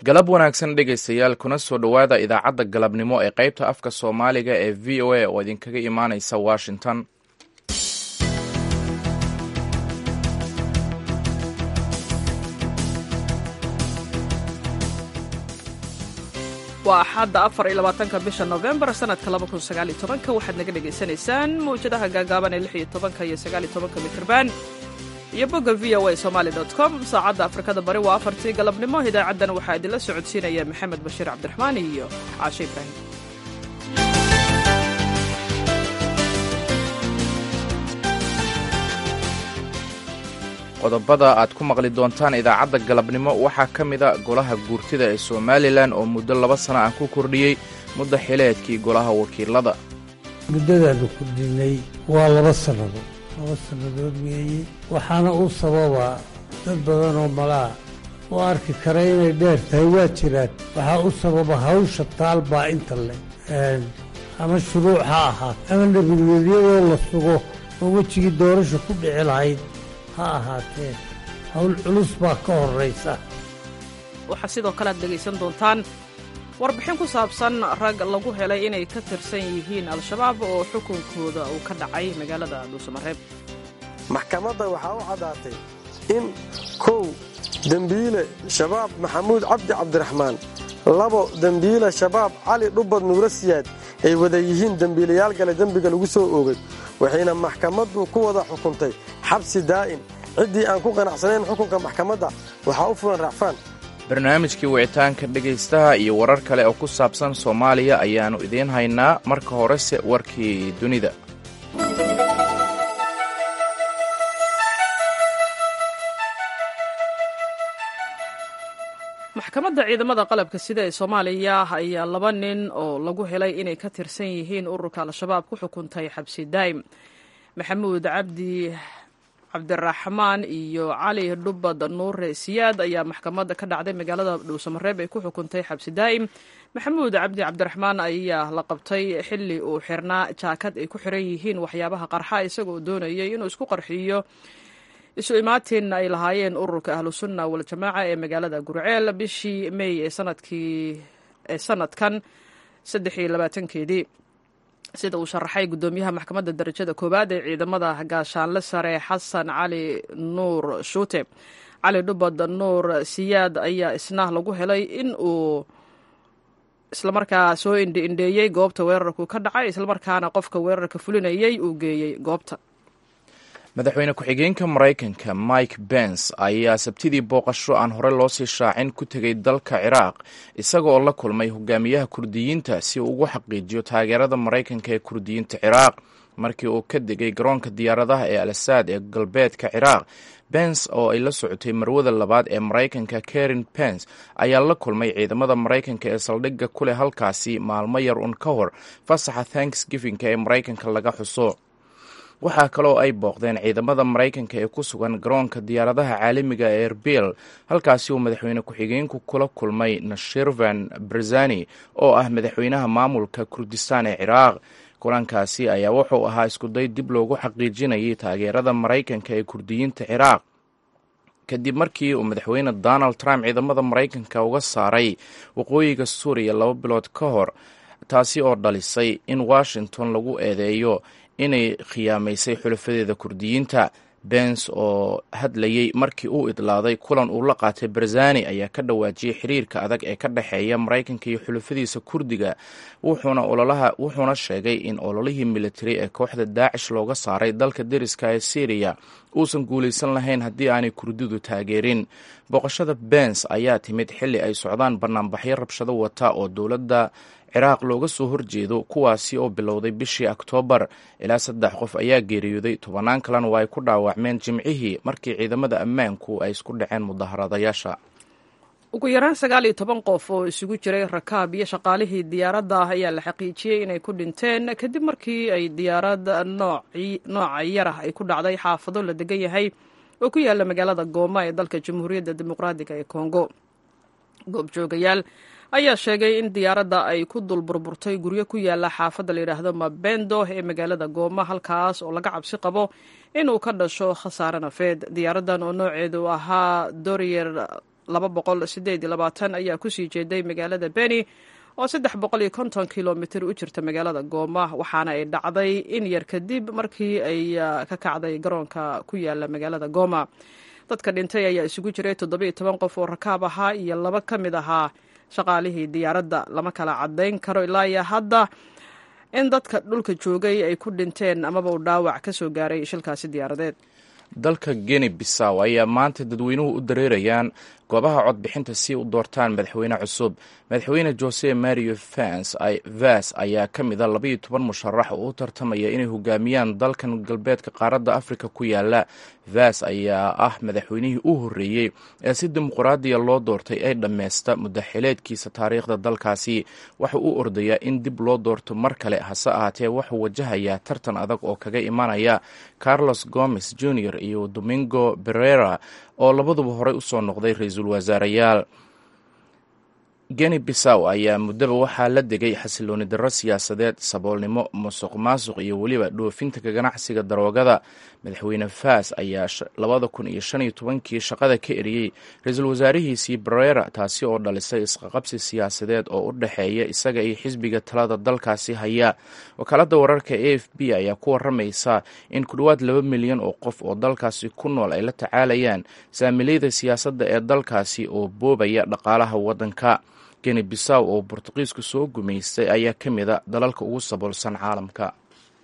galab wanaagsan dhegaystayaal kuna soo dhowaada idaacadda galabnimo ee qaybta afka soomaaliga ee v o a oo idinkaga imaanaysa washington waa axadda afar iyo labaatanka bisha novembar sanadka laba kun sagaaliyo tobanka waxaad naga dhagaysanaysaan mawjadaha gaagaaban ee lix iyo tobanka iyo sagaaliyo tobanka mitrban iyo bogga v o a somaali dot com saacadda afrikada bari waa afartii galabnimo idaacaddan waxaa idinla socodsiinaya maxamed bashiir cabdiraxmaan iyo caashe ibraahim qodobada aad ku maqli doontaan idaacadda galabnimo waxaa ka mida golaha guurtida ee somalilan oo muddo laba sana ah ku kordhiyey muddo xileedkii golaha wakiilada muddadaanu kordhinay waa laba sannadood laba sannadood weeye waxaana u sababaa dad badan oo malaa oo arki kara inay dheer tahay waa jiraan waxaa u sababa hawsha taalbaa inta leh ama shuruuc ha ahaat ama nabadgelyadoo la sugo oo wejigii doorasha ku dhici lahayd ha ahaatee hawl culus baa ka horraysa waxaa sidoo kale aad dhegaysan doontaan warbixin ku saabsan rag lagu helay inay ka tirsan yihiin al-shabaab oo xukunkooda uu ka dhacay magaalada dhuusamareeb maxkamadda waxaa u caddaatay in kow dembiile shabaab maxamuud cabdi cabdiraxmaan labo dembiile shabaab cali dhubbad nuuro siyaad ay wada yihiin dembiilayaal gale dembiga lagu soo oogay waxayna maxkamaddu ku wada xukuntay xabsi daa'im ciddii aan ku qanacsanayn xukunka maxkamadda waxaa u fulan racfaan barnaamijkii wicitaanka dhegaystaha iyo warar kale oo ku saabsan soomaaliya ayaannu idiin haynaa marka horese warkii dunida maxkamadda ciidamada qalabka sida ee soomaaliya ayaa laba nin oo lagu helay inay ka tirsan yihiin ururka al-shabaab ku xukuntay xabsi daa'im maxamuud cabdi cabdiraxmaan iyo cali dhubbad nuure siyaad ayaa maxkamadda ka dhacday magaalada dhuusamareeb ay ku xukuntay xabsi daa'im maxamuud cabdi cabdiraxmaan ayaa la qabtay xilli uu xirnaa jaakad ay ku xiran yihiin waxyaabaha qarxa isagoo doonayay inuu isku qarxiyo isu imaatin ay lahaayeen ururka ahlusunna waljamaaca ee magaalada gurceel bishii mey ee sanadkii ee sanadkan saddex iyo labaatankeedii sida uu sharaxay guddoomiyaha maxkamadda darajada koowaad ee ciidamada gaashaanle sare xasan cali nuur shuute cali dhubad nuur siyaad ayaa isna lagu helay in uu islamarkaa soo indhi indheeyey goobta weerarku ka dhacay islamarkaana qofka weerarka fulinayay uu geeyey goobta madaxweyne ku-xigeenka maraykanka mike bens ayaa sabtidii booqasho aan hore loo sii shaacin ku tegay dalka ciraaq isaga oo la kulmay hogaamiyaha kurdiyiinta si uu ugu xaqiijiyo taageerada maraykanka ee kurdiyiinta ciraaq markii uu ka degay garoonka diyaaradaha ee al asaad ee galbeedka ciraaq bens oo ay la socotay marwada labaad ee maraykanka karin bens ayaa la kulmay ciidamada maraykanka ee saldhigga ku leh halkaasi maalmo yar un ka hor fasaxa thanksgivinka ee maraykanka laga xuso waxaa kaloo ay booqdeen ciidamada maraykanka ee ku sugan garoonka diyaaradaha caalamiga ee erbil halkaasi uu madaxweyne ku-xigeenku kula kulmay nashirvan barzani oo ah madaxweynaha maamulka kurdistan ee ciraaq kulankaasi ayaa wuxuu ahaa iskuday dib loogu xaqiijinayay taageerada maraykanka ee kurdiyiinta ciraaq kadib markii uu madaxweyne donald trump ciidamada maraykanka uga saaray waqooyiga suuriya laba bilood ka hor taasi oo dhalisay in washington lagu eedeeyo inay khiyaamaysay xulafadeeda kurdiyiinta bens oo hadlayey markii uu idlaaday kulan uu la qaatay barzani ayaa ka dhawaajiyey xiriirka adag ee ka dhexeeya maraykanka iyo xulafadiisa kurdiga wuxuuna sheegay in ololihii militari ee kooxda daacish looga saaray dalka deriska ee syriya uusan guulaysan lahayn haddii aanay kurdidu taageerin booqashada bens ayaa timid xilli ay socdaan banaanbaxyo rabshado wata oo dowladda ciraaq looga soo horjeedo kuwaasi oo bilowday bishii oktoobar ilaa saddex qof ayaa geeriyooday tobannaan kalena waa ay ku dhaawacmeen jimcihii markii ciidamada ammaanku ay isku dhaceen mudaharadayaasha ugu yaraan sagaal iyo toban qof oo isugu jiray rakaab iyo shaqaalihii diyaaradda ayaa la xaqiijiyey inay ku dhinteen kadib markii ay diyaarad nooca yarah ay ku dhacday xaafado la degan yahay oo ku yaala magaalada gooma ee dalka jamhuuriyadda dimuqraadiga ee kongo goobjoogayaal ayaa sheegay in diyaaradda ay ku dul burburtay guryo ku yaala xaafadda layidhaahdo mabendo ee magaalada gooma halkaas oo laga cabsi qabo inuu ka dhasho khasaare nafeed diyaaraddan oo nooceedu ahaa doriyer laba boqol sideed iyo labaatan ayaa kusii jeeday magaalada beni oo saddex boqol iyo konton kilomitir u jirta magaalada gooma waxaana ay dhacday in yar kadib markii ay ka kacday garoonka ku yaala magaalada gooma dadka dhintay ayaa isugu jiray toddobiiyo toban qof oo rakaab ahaa iyo laba ka mid ahaa shaqaalihii diyaaradda lama kala caddayn karo ilaa iyo hadda in dadka dhulka joogay ay ku dhinteen amaba uu dhaawac ka soo gaaray shilkaasi diyaaradeed dalka geni bisaw ayaa maanta dadweynuhu u dareerayaan goobaha codbixinta si u doortaan madaxweyne cusub madaxweyne jose mario vas ayaa ka mid a labaiyo toban musharax oo u tartamaya inay hogaamiyaan dalkan galbeedka qaaradda afrika ku yaala vas ayaa ah madaxweynihii u horreeyey ee si dimuqraadiya loo doortay ay dhammaysta muddaxileedkiisa taariikhda dalkaasi waxa uu ordayaa in dib loo doorto mar kale hase ahaatee wuxuu wajahayaa tartan adag oo kaga imanaya carlos gomez junior iyo domingo berera oo labaduba horey usoo noqday ra-iisul wasaareyaal geni bisaw ayaa muddaba waxaa la degay xasilooni darro siyaasadeed saboolnimo musuq maasuq iyo weliba dhoofinta ka ganacsiga daroogada madaxweyne faas ayaa labada kun iyo shan iyo tobankii shaqada ka eriyey ra-iisul wasaarihiisii barera taasi oo dhalisay isqaqabsi siyaasadeed oo u dhexeeya isaga iyo xisbiga talada dalkaasi haya wakaaladda wararka a f b ayaa ku waramaysa in ku dhowaad laba milyan oo qof oo dalkaasi ku nool ay la tacaalayaan saamileyda siyaasadda ee dalkaasi oo boobaya dhaqaalaha waddanka geni bisaw oo bortuqiisku soo gumaystay ayaa ka mid a dalalka ugu saboolsan caalamka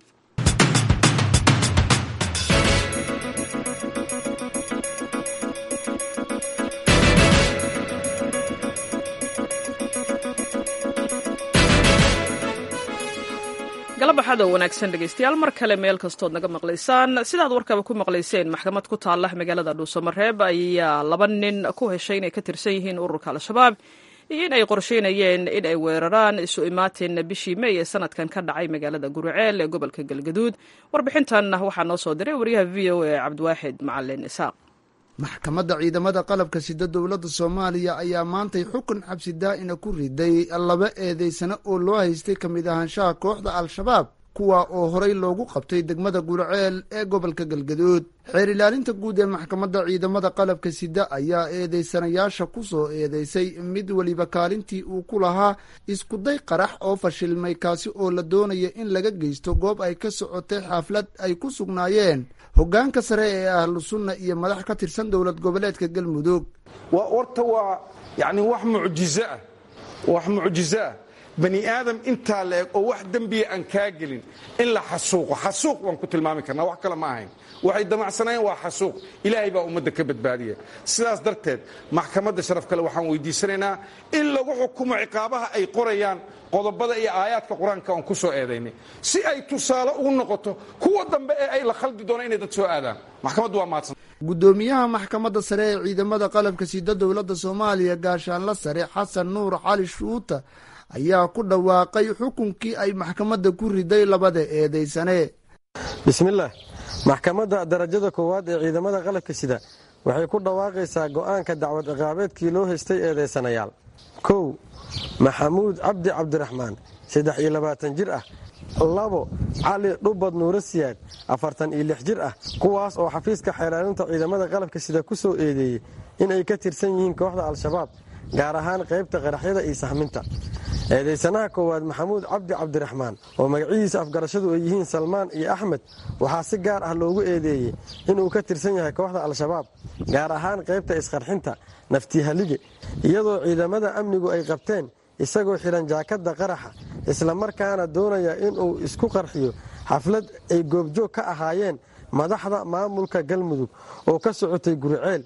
galabaxada wanaagsan dhegeystayaal mar kale meel kastood naga maqlaysaan sidaad warkaba ku maqlayseen maxkamad ku taalla magaalada dhuusamareeb ayaa laba nin ku heshay inay ka tirsan yihiin ururka al-shabaab iyo in ay qorsheynayeen in ay weeraraan isu imaatin bishii mey ee sanadkan ka dhacay magaalada guriceel ee gobolka galgaduud warbixintan waxaa noo soo diray wariyaha v o a cabdiwaaxid macalin isaaq maxkamadda ciidamada qalabka sida dowladda soomaaliya ayaa maantay xukun xabsi daa'ina ku riday laba eedeysano oo loo haystay ka mid ahaanshaha kooxda al-shabaab kuwa oo horey loogu qabtay degmada gurceel ee gobolka galgaduud xeer ilaalinta guud ee maxkamadda ciidamada qalabka sida ayaa eedeysanayaasha ku soo eedeysay mid weliba kaalintii uu ku lahaa iskuday qarax oo fashilmay kaasi oo la doonaya in laga geysto goob ay ka socotay xaflad ay ku sugnaayeen hoggaanka sare ee ahlu sunna iyo madax ka tirsan dowlad goboleedka galmudug horta waa yani wax mucjizo ah wax mucjizo ah bani aadam intaa la eg oo wax dembiya aan kaa gelin in la xasuuqo xasuuq waan ku tilmaami karnaa wax kale ma ahayn waxay damacsanayeen waa xasuuq ilaahay baa ummadda ka badbaadiya sidaas darteed maxkamadda sharaf kale waxaan weydiisanaynaa in lagu xukumo ciqaabaha ay qorayaan qodobada iyo aayaadka qur-aanka aan ku soo eedaynay si ay tusaale ugu noqoto kuwa dambe ee ay la khaldi doonaan inay dad soo aadaan maxkamaddu waa mahadsan guddoomiyaha maxkamadda sare ee ciidamada qalabka sida dowladda soomaaliya gaashaanla sare xasan nuur cali shuuta ayaa ku dhawaaqay xukunkii ay maxkamadda ku riday labada eedeysane bismillaah maxkamadda darajada koowaad ee ciidamada qalabka sida waxay ku dhawaaqaysaa go'aanka dacwad ciqaabeedkii loo haystay eedeysanayaal kow maxamuud cabdi cabdiraxmaan saddex iyo labaatan jir ah labo cali dhubad nuuro siyaad afartan iyo lix jir ah kuwaas oo xafiiska xeelaalinta ciidamada qalabka sida ku soo eedeeyey in ay ka tirsan yihiin kooxda al-shabaab gaar ahaan qaybta qaraxyada iyo sahminta eedeysanaha koowaad maxamuud cabdi cabdiraxmaan oo magacihiisa afgarashadu ay yihiin salmaan iyo axmed waxaa si gaar ah loogu eedeeyey inuu ka tirsan yahay kooxda al-shabaab gaar ahaan qaybta isqarxinta naftihalige iyadoo ciidamada amnigu ay qabteen isagoo xidhan jaakadda qaraxa islamarkaana doonaya inuu isku qarxiyo xaflad ay goobjoog ka ahaayeen madaxda maamulka galmudug oo ka socotay guriceel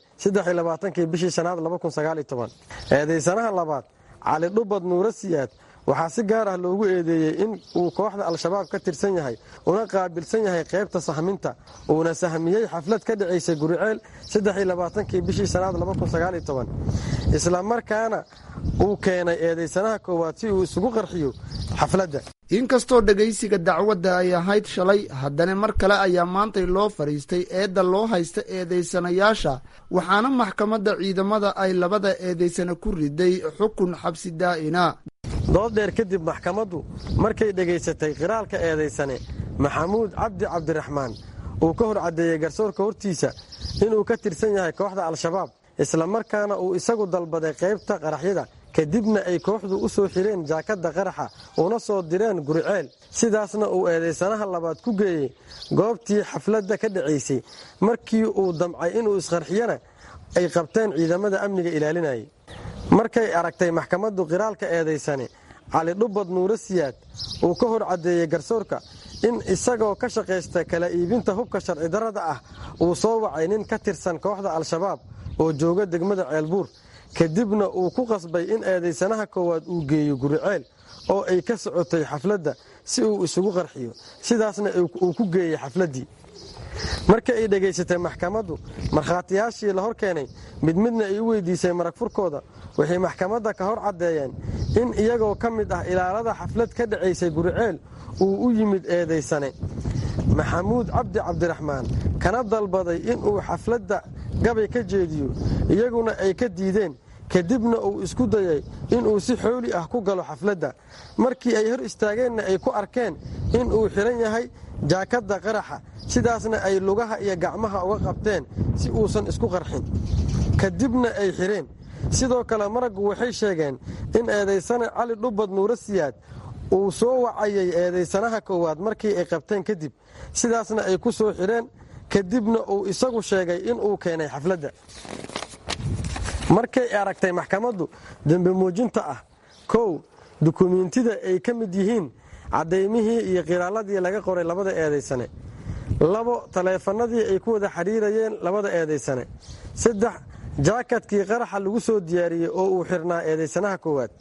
kii bishii shanaad eedeysanaha labaad cali dhubad nuuro siyaad waxaa si gaar ah loogu eedeeyey in uu kooxda al-shabaab ka tirsan yahay una qaabilsan yahay qaybta sahminta uuna sahmiyey xaflad ka dhacaysay guriceel kii bishii shanaad isla markaana uu keenay eedeysanaha koowaad si uu isugu qarxiyo xafladda inkastoo dhegaysiga dacwadda ay ahayd shalay haddana mar kale ayaa maantay loo fadhiistay eedda loo haysta eedeysanayaasha waxaana maxkamadda ciidamada ay labada eedeysana ku riday xukun xabsi daa'ina dood dheer kadib maxkamaddu markay dhegaysatay qiraalka eedaysane maxamuud cabdi cabdiraxmaan uu ka hor caddeeyey garsoorka hortiisa inuu ka tirsan yahay kooxda al-shabaab islamarkaana uu isagu dalbaday qaybta qaraxyada kadibna ay kooxdu u soo xireen jaakadda qaraxa una soo direen guriceel sidaasna uu eedaysanaha labaad ku geeyey goobtii xafladda ka dhacaysay markii uu damcay inuu isqarxiyana ay qabteen ciidamada amniga ilaalinayay markay aragtay maxkamaddu qiraalka eedaysane cali dhubbad nuuro siyaad uu ka hor caddeeyey garsoorka in isagoo ka shaqaysta kala iibinta hubka sharci darrada ah uu soo wacay nin ka tirsan kooxda al-shabaab oo jooga degmada ceelbuur kadibna uu ku qasbay in eedaysanaha koowaad uu geeyo guriceel oo ay ka socotay xafladda si uu isugu qarxiyo sidaasna uu ku geeyey xafladdii markii ay dhegaysatay maxkamaddu markhaatiyaashii la hor keenay mid midna ay u weydiisay marag furkooda waxay maxkamadda ka hor caddeeyeen in iyagoo ka mid ah ilaalada xaflad ka dhacaysay guriceel uu u yimid eedaysane maxamuud cabdi cabdiraxmaan kana dalbaday inuu xafladda gabay ka jeediyo iyaguna ay ka diideen kadibna uu isku dayay inuu si xooli ah ku galo xafladda markii ay hor istaageenna ay ku arkeen inuu xidhan yahay jaakadda qaraxa sidaasna ay lugaha iyo gacmaha uga qabteen si uusan isku qarxin kadibna ay xidheen sidoo kale maraggu waxay sheegeen in eedaysane cali dhubbad nuuro siyaad uu soo wacayay eedaysanaha koowaad markii ay qabteen kadib sidaasna ay ku soo xidheen kadibna uu isagu sheegay inuu keenay xafladda markay aragtay maxkamaddu dembe muujinta ah kow dukumiintida ay ka mid yihiin caddaymihii iyo qiraaladii laga qoray labada eedaysane labo taleefanadii ay ku wada xidhiirayeen labada eedaysane saddex jaakadkii qaraxa lagu soo diyaariyey oo uu xirnaa eedaysanaha koowaad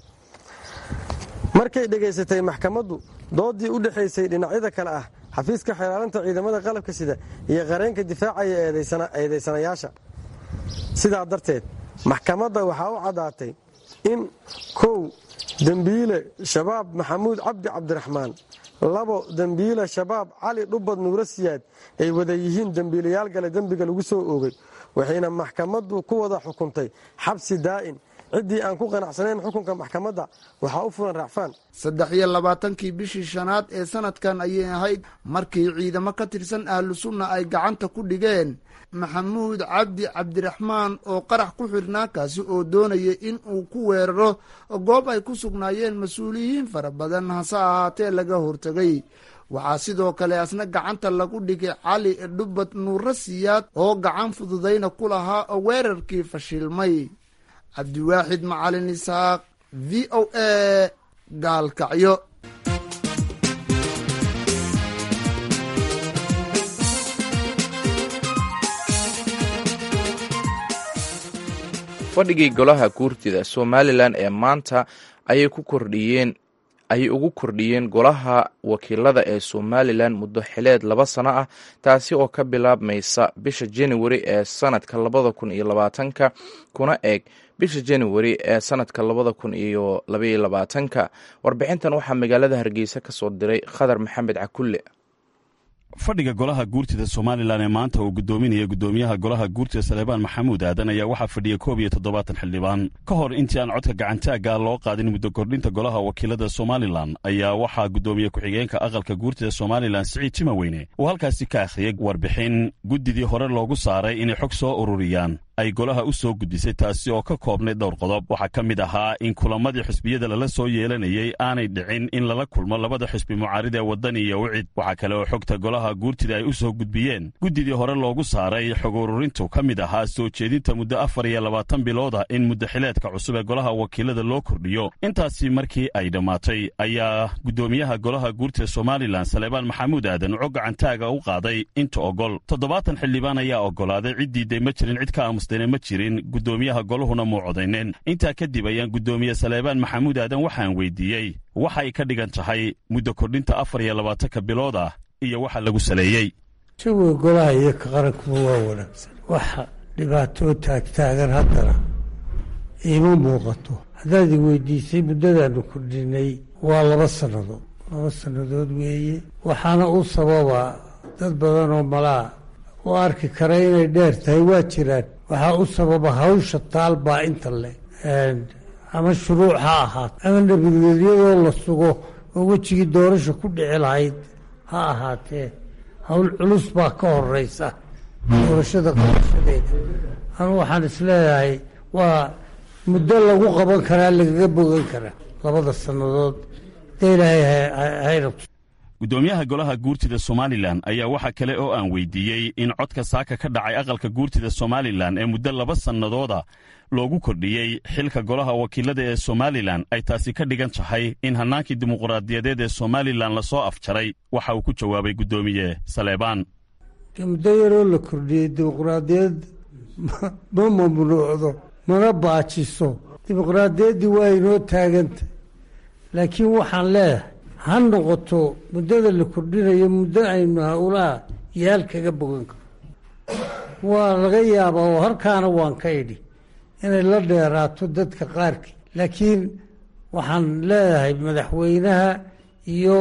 markay dhegaysatay maxkamaddu doodii u dhexaysay dhinacyada kale ah xafiiska xeelaalinta ciidamada qalabka sida iyo qareenka difaacaya eedaysanayaasha sidaa darteed maxkamadda waxaa u caddaatay in kow dembiile shabaab maxamuud cabdi cabdiraxmaan labo dembiile shabaab cali dhubbad nuuro siyaad ay wada yihiin dembiilayaal gale dembiga lagu soo oogay waxayna maxkamaddu ku wada xukuntay xabsi daa'in ciddii aan ku qanacsanayn xukunka maxkamadda waxaa u fulan racfaan saddex iyo labaatankii bishii shanaad ee sanadkan ayay ahayd markii ciidamo ka tirsan ahlu sunna ay gacanta ku dhigeen maxamuud cabdi cabdiraxmaan oo qarax ku xirnaa kaasi oo doonaya in uu ku weeraro goob ay ku sugnaayeen mas-uuliyiin fara badan hase ahaatee laga hortegay waxaa sidoo kale asna gacanta lagu dhigay cali dhubbad nuuro siyaad oo gacan fududayna ku lahaa oo weerarkii fashilmay cabdiwaaxid macalin isaaq v o a gaalkacyo fadhigii golaha guurtida somalilan ee maanta ayay ku kordhiyeen ayay ugu kordhiyeen golaha wakiilada ee somalilan muddo xileed laba sano ah taasi oo ka bilaabmaysa bisha januari ee sanadka labada kun iyo labaatanka kuna eeg bisha januari ee sanadka labada kun iyo labaiyo labaatanka warbixintan waxaa magaalada hargeysa ka soo diray khadar maxamed cakulle fadhiga golaha guurtida somalilan ee maanta uu gudoominaya gudoomiyaha golaha guurtida saleebaan maxamuud aadan ayaa waxaa fadhiya koob iyo toddobaatan xildhibaan ka hor intii aan codka gacantaagga loo qaadin muddo kordhinta golaha wakiilada somalilan ayaa waxaa gudoomiye ku-xigeenka aqalka guurtida somalilan siciid timaweyne uu halkaasi ka akhriyey warbixin guddidii hore loogu saaray inay xog soo ururiyaan ay golaha u soo gudisay taasi oo ka koobnay dhowr qodob waxaa ka mid ahaa in kulamadii xisbiyada lala soo yeelanayey aanay dhicin in lala kulmo labada xisbi mucaarida ee waddani iyo wicid waxaa kale oo xogta golaha guurtida ay u soo gudbiyeen guddidii hore loogu saaray xog ururintu ka mid ahaa soo jeedinta muddo afar iyo labaatan bilooda in muddaxileedka cusub ee golaha wakiilada loo kordhiyo intaasi markii ay dhammaatay ayaa guddoomiyaha golaha guurtida somalilan saleebaan maxamuud aadan cog gacantaaga u qaaday inta ogol toddobaatan xildhibaan ayaa ogolaaday ciddiiday ma jirin cid ka aamus ma jirin guddoomiyaha goluhuna muu codayneen intaa kadib ayaan guddoomiye saleebaan maxamuud aadan waxaan weydiiyey waxay ka dhigan tahay muddo kordhinta afar iyo labaatanka bilood ah iyo waxa lagu saleeyey jawiga golaha iyo ka qarankuba waa wanaagsan waxa dhibaatoo taagtaagan haddana iima muuqato haddaad i weydiisay muddadaanu kordhinay waa laba sannadood laba sannadood weeye waxaana u sababaa dad badan oo malaa oo arki kara inay dheer tahay waa jiraan waxaa u sababa hawsha taal baa inta le ama shuruuc ha ahaato ama nabadgelyadoo la sugo oo wejigii doorasha ku dhici lahayd ha ahaatee hawl culus baa ka horeysa doorashada qabashadeeda anu waxaan isleeyahay waa muddo lagu qaban karaa lagaga bogan karaa labada sannadood dee ilaahay hay rabto guddoomiyaha golaha guurtida somalilan ayaa waxaa kale oo aan weydiiyey in codka saaka ka dhacay aqalka guurtida somalilan ee muddo laba sannadooda loogu kordhiyey xilka golaha wakiilada ee somalilan ay taasi ka dhigan tahay in hannaankii dimuqraadiyadeed ee somalilan lasoo afjaray waxa uu ku jawaabay guddoomiye saleebaan muddo yaroo la kordhiyey dimuqraadiyad ma mamnuucdo mana baajiso dimuqraadiyaddii waa inoo taagantah laakiin waxaan leedahay ha noqoto muddada la kordhinayo muddo aynu howlaha yaal kaga bogan karo waa laga yaabaa oo halkaana waan ka idhi inay la dheeraato dadka qaarkii laakiin waxaan leedahay madaxweynaha iyo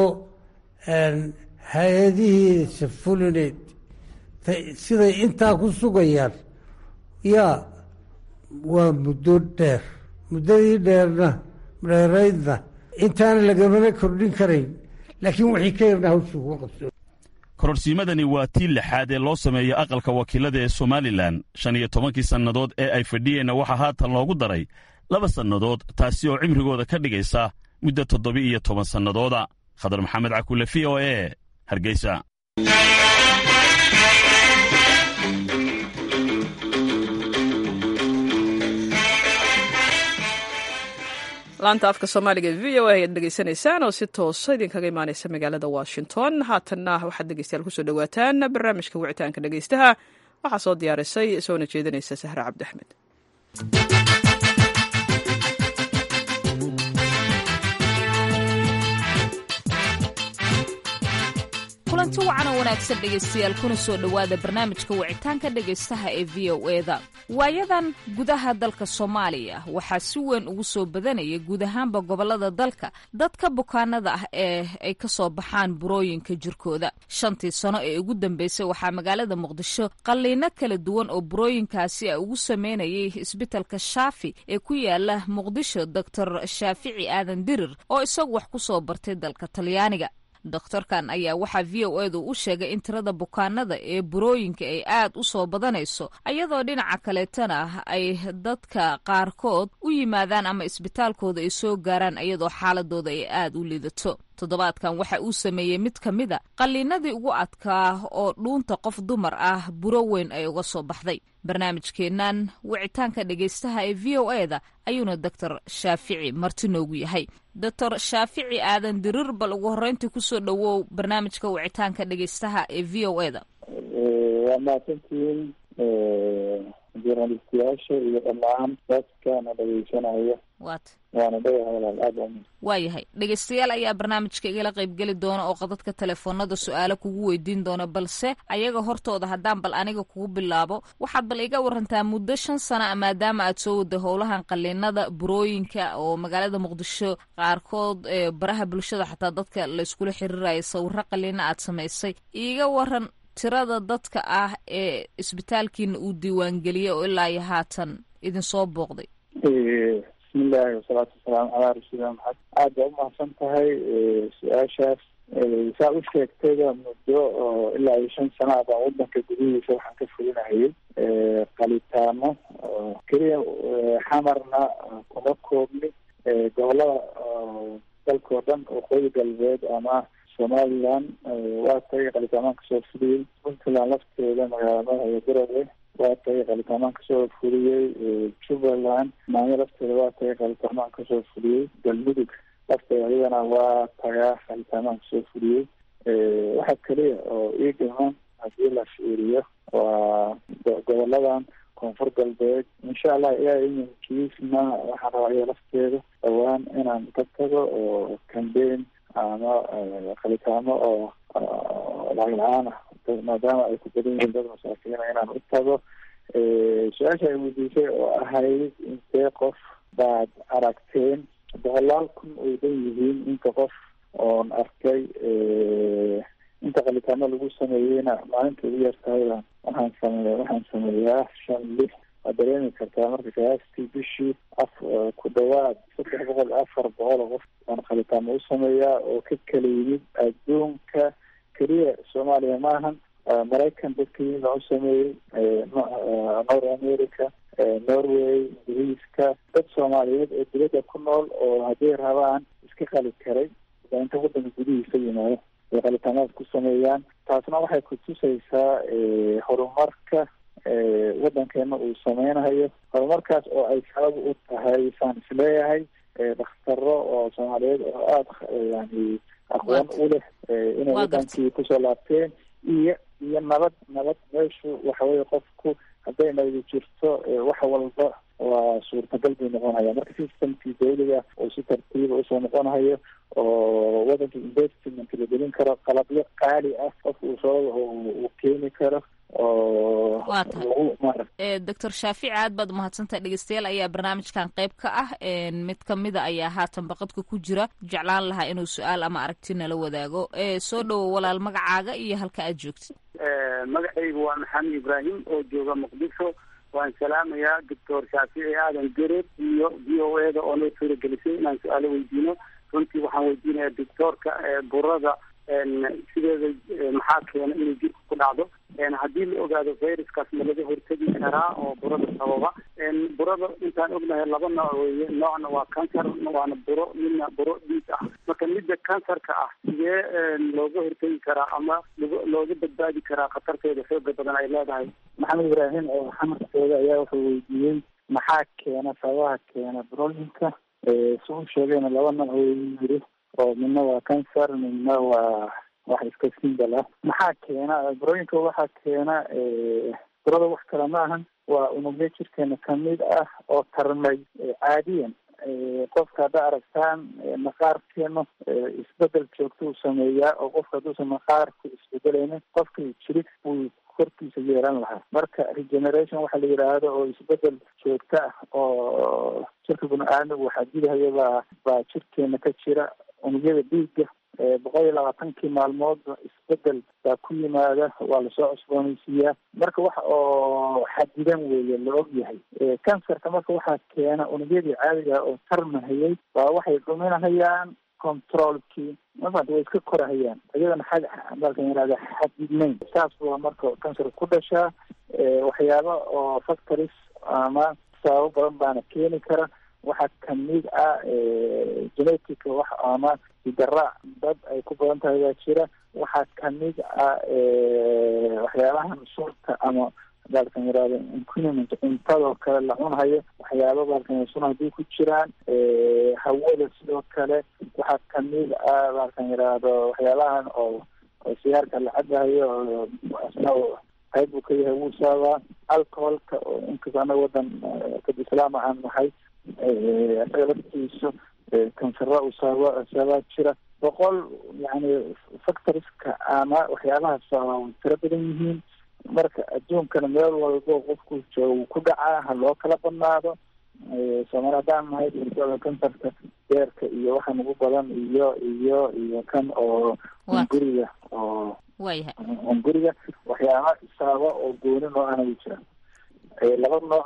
hay-adihiisa fulineed siday intaa ku sugayaan yaa waa muddo dheer muddadii dheerna dheeraydna intaana lagamana kordhin karayn laakiin wixii ka yarna hawshu kuma qabso kororsiimadani waa tii lixaad ee loo sameeyo aqalka wakiilada ee somalilan shan iyo tobankii sannadood ee ay fadhiyeenna waxaa haatan loogu daray laba sannadood taasi oo cimrigooda ka dhigaysa muddo toddoba iyo toban sannadooda khadar maxamed cakule v o e hargeysa laanta afka soomaaliga v o a ayaad dhegeysanaysaan oo si toosa idinkaga imaaneysa magaalada washington haatanna waxaad dhegeystayaal kusoo dhowaataan barnaamijka wicitaanka dhegeystaha waxaa soo diyaarisay soona jeedinaysa sahre cabdi axmed kulanti wacan oo wanaagsan dhegaystayaal kuna soo dhowaada barnaamijka wicitaanka dhegaystaha ee v o eda waayadan gudaha dalka soomaaliya waxaa si weyn ugu soo badanaya guud ahaanba gobolada dalka dadka bukaanada ah ee ay ka soo baxaan burooyinka jirkooda shantii sano ee ugu dambeysay waxaa magaalada muqdisho qalliino kala duwan oo burooyinkaasi a ugu sameynayay isbitalka shaafi ee ku yaala muqdisho doctor shaafici aadan dirir oo isagu wax ku soo bartay dalka talyaaniga dokhtarkan ayaa waxaa v o edu u sheegay in tirada bukaanada ee burooyinka ay aad u soo badanayso iyadoo dhinaca kaleetana ay dadka qaarkood u yimaadaan ama isbitaalkooda ay soo gaaraan iyadoo xaaladooda ay aad u liidato toddobaadkan waxa uu sameeyey mid ka mid a qalliinadii ugu adkaa oo dhuunta qof dumar ah buro weyn ay uga soo baxday barnaamijkeennan wicitaanka dhegaystaha ee v o eda ayuuna doctor shaafici marti noogu yahay doctor shaafici aadan dirir bal ugu horreyntii kusoo dhowow barnaamijka wicitaanka dhegaystaha ee v o eda waa mahadsantihiin journalistiyaasha iyo dhammaan dadkana dhegeysanaya wat waana dhagaha walaal aada u waayahay dhegaystayaal ayaa barnaamijka igala qaybgeli doona oo qadadka telefoonada su-aalo kugu weydiin doona balse ayaga hortooda haddaan bal aniga kugu bilaabo waxaad bal iga warantaa muddo shan sana maadaama aad soo wada howlahan qaliinada burooyinka oo magaalada muqdisho qaarkood baraha bulshada xataa dadka layskula xiriiraya sawiro qaliina aad samaysay iiga waran tirada dadka ah ee isbitaalkiina uu diiwaangeliyey oo ilaa iyo haatan idinsoo booqday bismillahi wasalaatu wasalaamu calaa rasuulillah maxamed aad baa umahadsan tahay su-aashaas saa u sheegtayba muddo oo ilaa iyo shan sana baan wadanka gudihiisa waxaan ka fulinahayay qalitaano keliya xamarna kuma koobni gobolada dalkao dhan waqooyi galbeed ama somaliland waa tagay qalitaamahan kasoo fuliyey puntland lafteeda magaalada iyo garowe waa tagay qalitaamahan kasoo fuliyey jubbaland maanyo lafteeda waa tagay qalitaamahan kasoo fuliyey galmudug lafteeda ayadana waa tagaa qalitaamahan kasoo fuliyey waxa keliya oo ii dhiman haddii la fiiriyo waa goboladan koonfur galbeed insha allah ilaa iminkiisna waxaan rabaa iya lafteeda dhawaan inaan ka tago oo cambaign ama qalitaamo oo lacag la-aan ah maadaama ay ku badan yihiin dad masaakiina inaan u tago su-aasha ay weydiisay oo ahayd intee qof baad aragteen boqolaal kun ay dhan yihiin inta qof oon arkay inta qalitaamo lagu sameeyeyna maalinta ugu yartahayba waxaan same waxaan sameeyaa shan lix waad dareemi kartaa marka kaastii bishii af ku dhawaad saddex boqol afar boqol oo qof baan qalitaamo u sameeyaa oo ka kala yimid adduunka keliya soomaaliya maahan maraykan dadkiina u sameeyey north america norway ingiriiska dad soomaaliyeed oo dibadda ku nool oo hadday rabaan iska qali karay baa inta waddanka gudihiisa yimaado ay qalitaamaad ku sameeyaan taasna waxay kutusaysaa horumarka waddankeena uu sameynayo horumarkaas oo ay sabab u tahay saan isleeyahay dhakhtaro oo soomaaliyeed oo aada yani aqoon u leh inay waddankii kusoo laabteen iyo iyo nabad nabad meeshu waxa weye qofku hadday nabadi jirto wax walba waa suurtagal bay noqonaya marka systemkii dawliga oo si tartiiba usoo noqonayo oo waddanka investment la gelin karo qalabyo qaali ah qofka uu soo uu keeni karo oo lagu mara doctor shaafici aad baad umahadsantahay dhegeystayaal ayaa barnaamijkan qayb ka ah mid kamida ayaa haatan baqadka ku jira jeclaan lahaa inuu su-aal ama aragti nala wadaago soo dhowo walaal magacaaga iyo halka aad joogtid magacaygu waa maxamed ibraahim oo jooga muqdisho waan salaamayaa doctor shaafici aadan gered iyo v o e da oo noo suuragelisay inaan su-aalo weydiino runtii waxaan weydiinayaa doctoorka burada sideeda maxaa keena inay jirka ku dhacdo haddii la ogaado viruskaas ma laga hortegi karaa oo burada sababa burada intaan ognahay laba nooc weeye noocna waa cancer waana buro midna buro dhiig ah marka midda cancerka ah sidee looga hortegi karaa ama looga badbaadi karaa khatarteeda xooga badan ay leedahay maxamed ibraahim oo xamarkooda ayaa wuxuu weydiiyey maxaa keena sababaha keena brooyinka si u sheegayna laba nooc weyu yiri oo midna waa cancer midna waa wax iska simbal ah maxaa keena brooyinka waxaa keena burada wax kale ma ahan waa unugyo jirkeena kamid ah oo tarmay caadiyan qofka hadda aragtaan maqaarkeena isbedel joogta uu sameeyaa oo qofka hadduusan maqaarku isbedelaynin qofka jirig buu korkiisa yeelan lahaa marka regeneration waxaa la yidhaahdo oo isbedel joogto ah oo jirka bini-aadmigu waxaa dilahayo baa baa jirkeena ka jira unugyada dhiigga boqol iyo labaatankii maalmoodba isbedel baa ku yimaada waa lasoo cusboonaysiiyaa marka wax oo xadidan weeye la og yahay cancerka marka waxaa keena unugyadii caadiga oo tarmahayay baa waxay dhuminahayaan controlkii mafanta way iska korahayaan iyadana xad dalkan yihahda xadidnayn saas waa marka cancer ku dhashaa waxyaaba oo factories ama sababo badan baana keeni kara waxaa kamid ah genetic wax ama hidaraac dad ay ku badan tahay baa jira waxaa kamid ah waxyaabahan suurta ama baalkan yihahdo inquiniment cuntadoo kale la cunhayo waxyaaba baalkan sun haddii ku jiraan hawada sidoo kale waxaa kamid ah baalkan yihahdo waxyaabahan oo oo sigaarka la cabahayo isna qayb buu ka yahay wuu saabaa alcoholka oo inkasta anaga wadan dad islaama aan nahay isaga laftiisu kansara uu saaba saabaa jira boqol yani factoriska ama waxyaabahaas waa tiro badan yihiin marka adduunkana meel walbo qofku jooga wuu ku dhacaa ha loo kala badnaado soomaali haddaan nahay urtada kansarka beerka iyo waxaan ugu badan iyo iyo iyo kan oo guriga oo guriga waxyaaba isaaba oo gooni noo ana jiraan laba nooc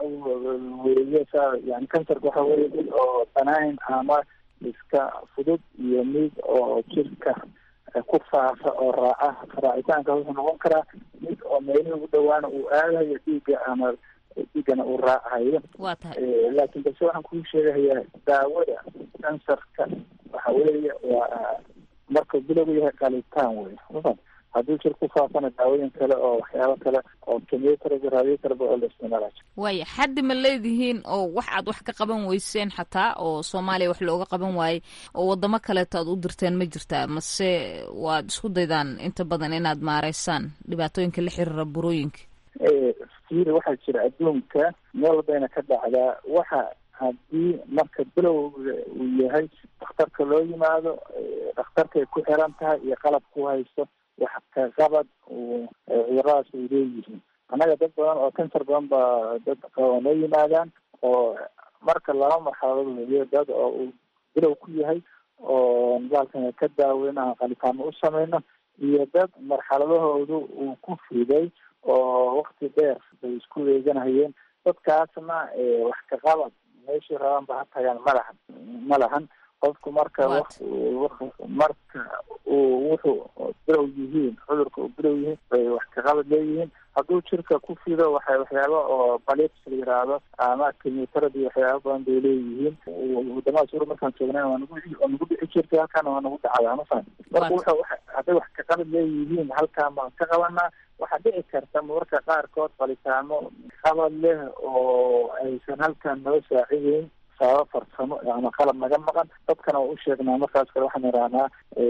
weeye sa yani kansarka waxa weye mid oo banaayn ama iska fudud iyo mid oo jirka ku faafa oo raaca raacitaanka wuxuu noqon karaa mid oo meelihii ugu dhawaana uu aadayo dhiigga ama dhiiggana uu raacayo laakiin balse waxaan kuu sheegahayaa daawada kansarka waxa weeye waa marka bilowgu yahay qalitaan wey mafan haddii jir ku faafana daawooyin kale oo waxyaabo kale oo chemotherapy radiotherapy oo la isticmaala waaya xaddi ma leedihiin oo wax aad wax ka qaban weyseen xataa oo soomaaliya wax looga qaban waayey oo wadamo kaleeto aad u dirteen ma jirtaa mase waad isku daydaan inta badan inaad maareysaan dhibaatooyinka la xiriira burooyinka fiiri waxaa jira adduunka meel walbayna ka dhacdaa waxa haddii marka bilowga uu yahay dhakhtarka loo yimaado dhakhtarkay ku xiran tahay iyo qalab ku haysto wax ka qabad cuduradaas ay leeyihiin annaga dad badan oo kansar badan baa dad qaba noo yimaadaan oo marka laba marxaladood weeye dad oo uu bilow ku yahay oo baalkan ka daaweyn aan qalitaano u sameyno iyo dad marxaladahoodu uu ku fiday oo wakti dheer bay isku weeganahayeen dadkaasna wax ka qabad meeshii rabaan ba ha tagaan ma lahan ma lahan qofku marka marka uu wuxuu bilow yihiin cudurka uu bilow yihiin bay wax kaqabad leeyihiin hadduu jirka ku fido waxay waxyaaba oo balips la yiraahdo ama kimioterapy waxyaaba badan bay leeyihiin wadamadaas ur markaan joognayn waa nagu waa nagu dhici jirtay halkaana waa nagu dhacdaa mafaham marka wuxuu hadday wax kaqabad leeyihiin halkaan baan ka qabanaa waxaa dhici karta mararka qaarkood balitaamo qabad leh oo aysan halkaan noo saacideyn sababo farsamo ama qalab naga maqan dadkana waa u sheegnaa markaas kale waxaan idhahnaa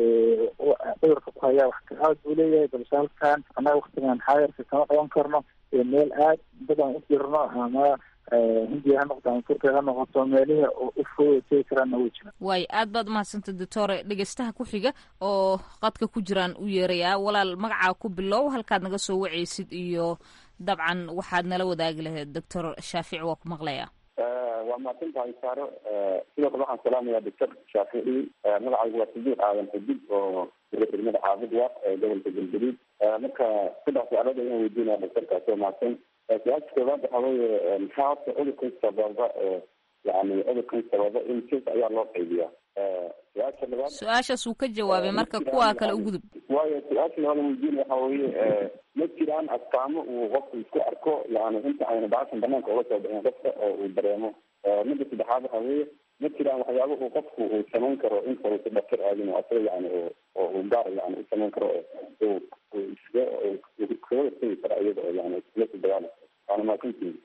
cudurka ku hayaa wax kaqabad buu leeyahay balse halkaan annaga waktigan xaayarka kama qaban karno meel aad badan u jirno ama hindiya ha noqoto ama turkiya ha noqoto meelihii u fooda tegi karaanna way jiraan waayo aad baad umahadsantay doctore dhegeystaha ku xiga oo qadka ku jiraan u yeerayaa walaal magacaa ku bilow halkaad naga soo wacaysid iyo dabcan waxaad nala wadaagi lahayd doctor shaafici waa ku maqlayaa waa mahadsantahay saaro sidoo kale waxaan salaamayaa doctor shaafici magacaygu waa sidiiq aadan xudud oo degmada xaafid wa ee gobolka galgaduud marka saddex su-aalood ayaan weydiinaya doctorkaas oo mahadsan su-aasha koowaad waxaa weeye maxaa horta cudurkan sababa yani cudurkan sababa in sis ayaa loo qaybiyaa su-aasha labaad su-aashaas uu ka jawaabay marka kuwa kale u gudub waayo su-aasha labaad weydiin waxa weeye ma jiraan astaamo uu qofku isku arko yani inta ayna bacashan banaanka uga soo bixin qofka oo uu dareemo midda saddexaad waxa weeye ma jiraan waxyaaba uu qofku uu samayn karo inta uusa dhaktar aadin oo asaga yani oo uu gaar yani u samayn karo uu iskaga iskaga hortegi karo iyada oo yani iskula soo dagaali waana mahadsantihin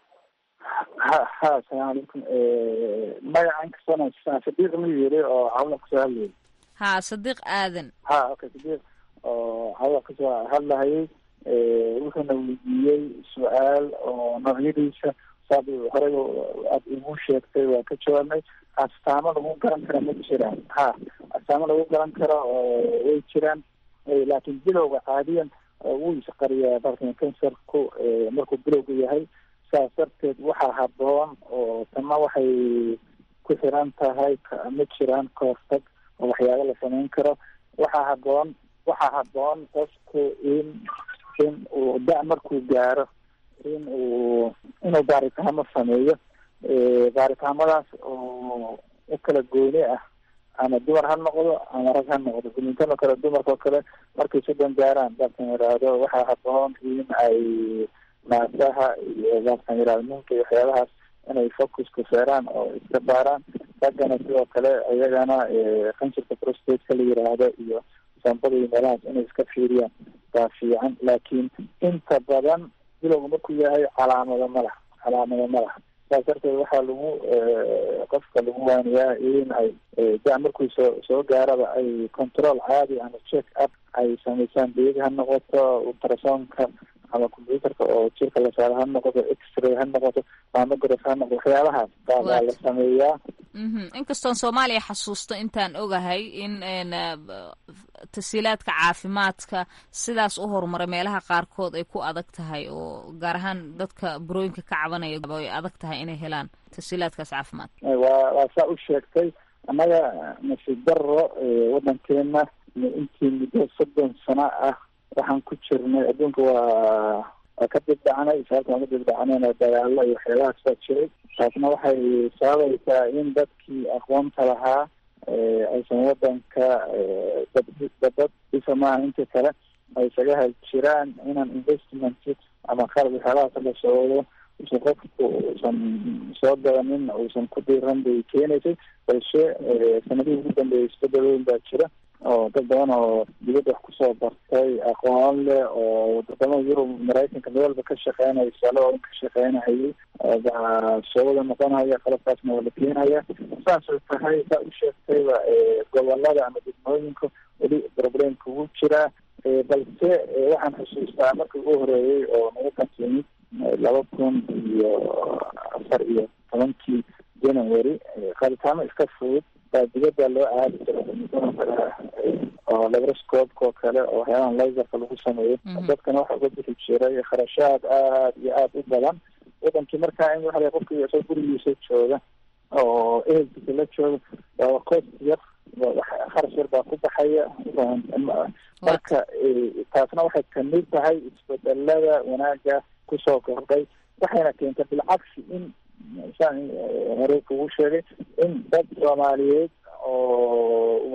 ha ha asalaamu calaykum magacan kasana sadiiq ma yiri oo cawla kasoo hadlayay ha sadiiq aadan ha okay sadiiq oo cawla kasoo hadlahayay wuxuuna weydiiyey su-aal oo noocyadiisa saad horey aad igu sheegtay waa ka jawaabnay astaamo lagu garan kara ma jiraan ha astaamo lagu garan karo way jiraan laakiin bilowga caadiyan wuu isqariyaa dalkan kansarku markuu bilowga yahay saas darteed waxaa haboon oo tana waxay ku xiran tahay ma jiraan kahortag oo waxyaaba la samayn karo waxaa haboon waxaa haboon qofku in in uu da- markuu gaaro in uu inuu baaritaamo sameeyo baaritaamadaas oo u kala gooni ah ama dumar ha noqdo ama rag ha noqdo gumintan oo kale dumarka oo kale markay soddon gaaraan dalkan yidhaahdo waxaa haboon in ay naasaha iyo dalkan yidhahdo minka iyo waxyaabahaas inay focuska saaraan oo iska baaraan raggana sidoo kale iyagana kansarka prostateka la yiraahdo iyo sambada iyo meelahaas inay iska fiiriyaan baa fiican laakiin inta badan bilowga markuu yahay calaamado ma laha calaamado ma laha saas darteed waxaa lagu qofka lagu waaniyaa in ay da markuu soo soo gaaraba ay control caadi ama check up ay samaysaan beedi ha noqoto ultrasonka ama computerka oo jirka la saaro ha noqoto x-ray ha noqoto mamograph ha noqoto waxyaabahaas baa baa la sameeyaa inkastoon soomaaliya xasuusto intaan ogahay in tasiilaadka caafimaadka sidaas u horumaray meelaha qaarkood ay ku adag tahay oo gaar ahaan dadka burooyinka ka cabanaya ay adag tahay inay helaan tasiilaadkaas caafimaad waa waa saa u sheegtay annaga nasiib daro waddankeena intii muddo soddon sano ah waxaan ku jirnay adduunka waa waa ka dibdhacnay sababta aan ka dibdhacnayna dagaalo iyo waxyaabahaas baa jiray taasna waxay sababaysaa in dadkii aqoonta lahaa aysan wadanka dabad dhisa maaha inta kale ay isaga hal jiraan inaan investment ama qalab waxyaabahaas la socdo usan qofku uusan soo gadanin uusan ku diiran bay keenaysay balse sanadihii ugu dambeeyay isbedelooyin baa jira oo dad badan oo dibadda wax kusoo bartay aqoon leh oo wadamada yurub maraykanka meel walba ka shaqeynaya salooin ka shaqeynahayay baa soo wada noqonaya qalabkaasna waa la keenaya saasay tahay saa u sheegtayba gobolada ama degmooyinka weli problemka ugu jiraa balse waxaan xusuustaa markii ugu horeeyey oo nagu kantimid laba kun iyo afar iyo tobankii january qaaditaamo iska fudud baa dibadda loo aadi jiray oo labroscoobka oo kale oo waxyaabahan laserka lagu sameeyo dadkana waxa uga bixi jiray kharashaad aad iyo aada u badan wadankii markaa in waxa qofkii isoo gurigiisa jooga oo ehelkiisa la jooga waa cost yar kharash yar baa ku baxaya marka taasna waxay kamid tahay isbedelada wanaaga kusoo kordhay waxayna keentay bilcagsi in saan hore kugu sheegay in dad soomaaliyeed oo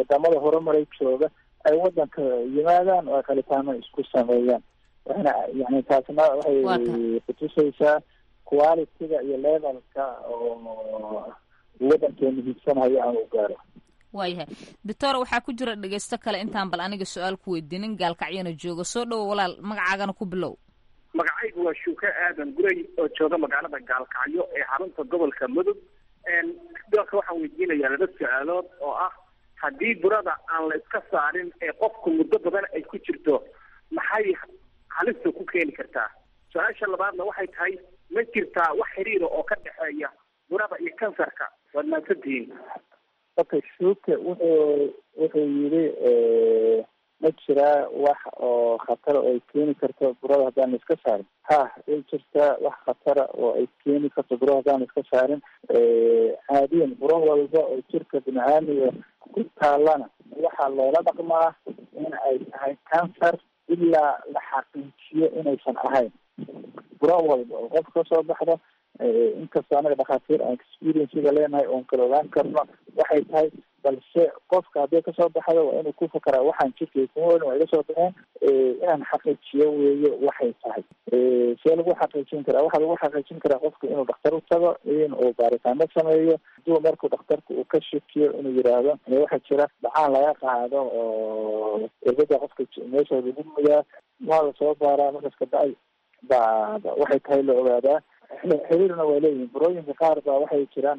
wadamada horumaray jooga ay wadanka yimaadaan oo ay qalitaano isku sameeyaan waxna yani taasna waxay kutusaysaa quality-ga iyo levelka oo wadankeenu hiigsanayo aan u gaaro waayahay doctor waxaa ku jira dhegeysto kale intaan bal aniga su-aal ku weydiinin gaalkacyana jooga soo dhowo walaal magacaagana ku bilow magacaygu waa shuuke aadan guray oo jooga magaalada gaalkacyo ee xarunta gobolka mudug doorka waxaan weydiinayaa laba su-aalood oo ah haddii burada aan la iska saarin ee qofku muddo badan ay ku jirto maxay halista ku keeni kartaa su-aasha labaadna waxay tahay ma jirtaa wax xiriira oo ka dhexeeya burada iyo kansarka waad mahadsantihiin okay shuuke wuxuu wuxuu yidhi ma jiraa wax oo khatara oo ay keeni karto burada haddaan la iska saarin ha way jirtaa wax khatara oo ay keeni karto burada haddaan la iska saarin caadiyan buro walba oo jirka bini-aadmiga ku taalana waxaa loola dhaqmaa in ay tahay cancer ilaa la xaqiijiyo inaysan ahayn buro walba oo qof kasoo baxda inkastoo anaga dhakhaatiir aan experiencega leenahay oon kala ogaan karno waxay tahay balse qofka hadday kasoo baxdo waa inuu ku fakaraa waxaan jirkay kumoolin waa iga soo baxeen inaan xaqiijiyo weeye waxay tahay see lagu xaqiijin karaa waxaa lagu xaqiijin karaa qofka inuu dhakhtar u tago in uu baaritaano sameeyo haduu markuu dhakhtarka uu ka shakiyo inuu yidhaahdo waxaa jira dhacaan laga qaado oo irbada qofka meesha lagu mudaa waa lasoo baaraa markaas kabacdi ba waxay tahay la ogaadaa xiriirna waa leeyihin burooyinka qaar baa waxay jiraan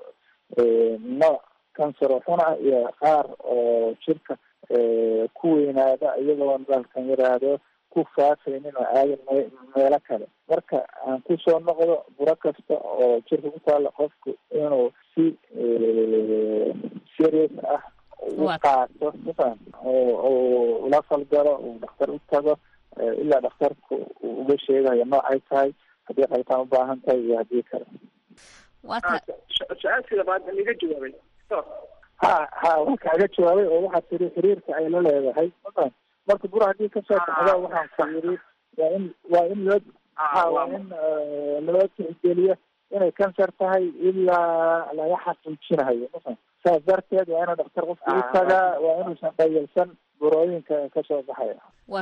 nooc cancer oo xun ah iyo qaar oo jirka ku weynaada iyagoo baalkan yiraahdo ku faafaynin oo aadan meelo kale marka aan kusoo noqdo buro kasta oo jirka ku taala qofku inuu si serious ah u qaato mafaham oo ula falgalo uu dhakhtar u tago ilaa dhakhtarku uu uga sheegayo noocay tahay haddii qalitaan ubaahan tahay iyo haddii kale su-aashii labaad iga jawaabay ha ha waa kaaga jawaabay oo waxaa tiri xiriirka ay la leedahay mafaham marka bura haddii kasoo baxdo waxaan ku yiri waa in waa in loo ha waa in loo tixgeliyo inay cancer tahay ilaa laga xaqiijinayo mafaham saas darteed waa inuu dhakhtar qofka u tagaa waa inuusan dhayalsan burooyinka kasoo baxaya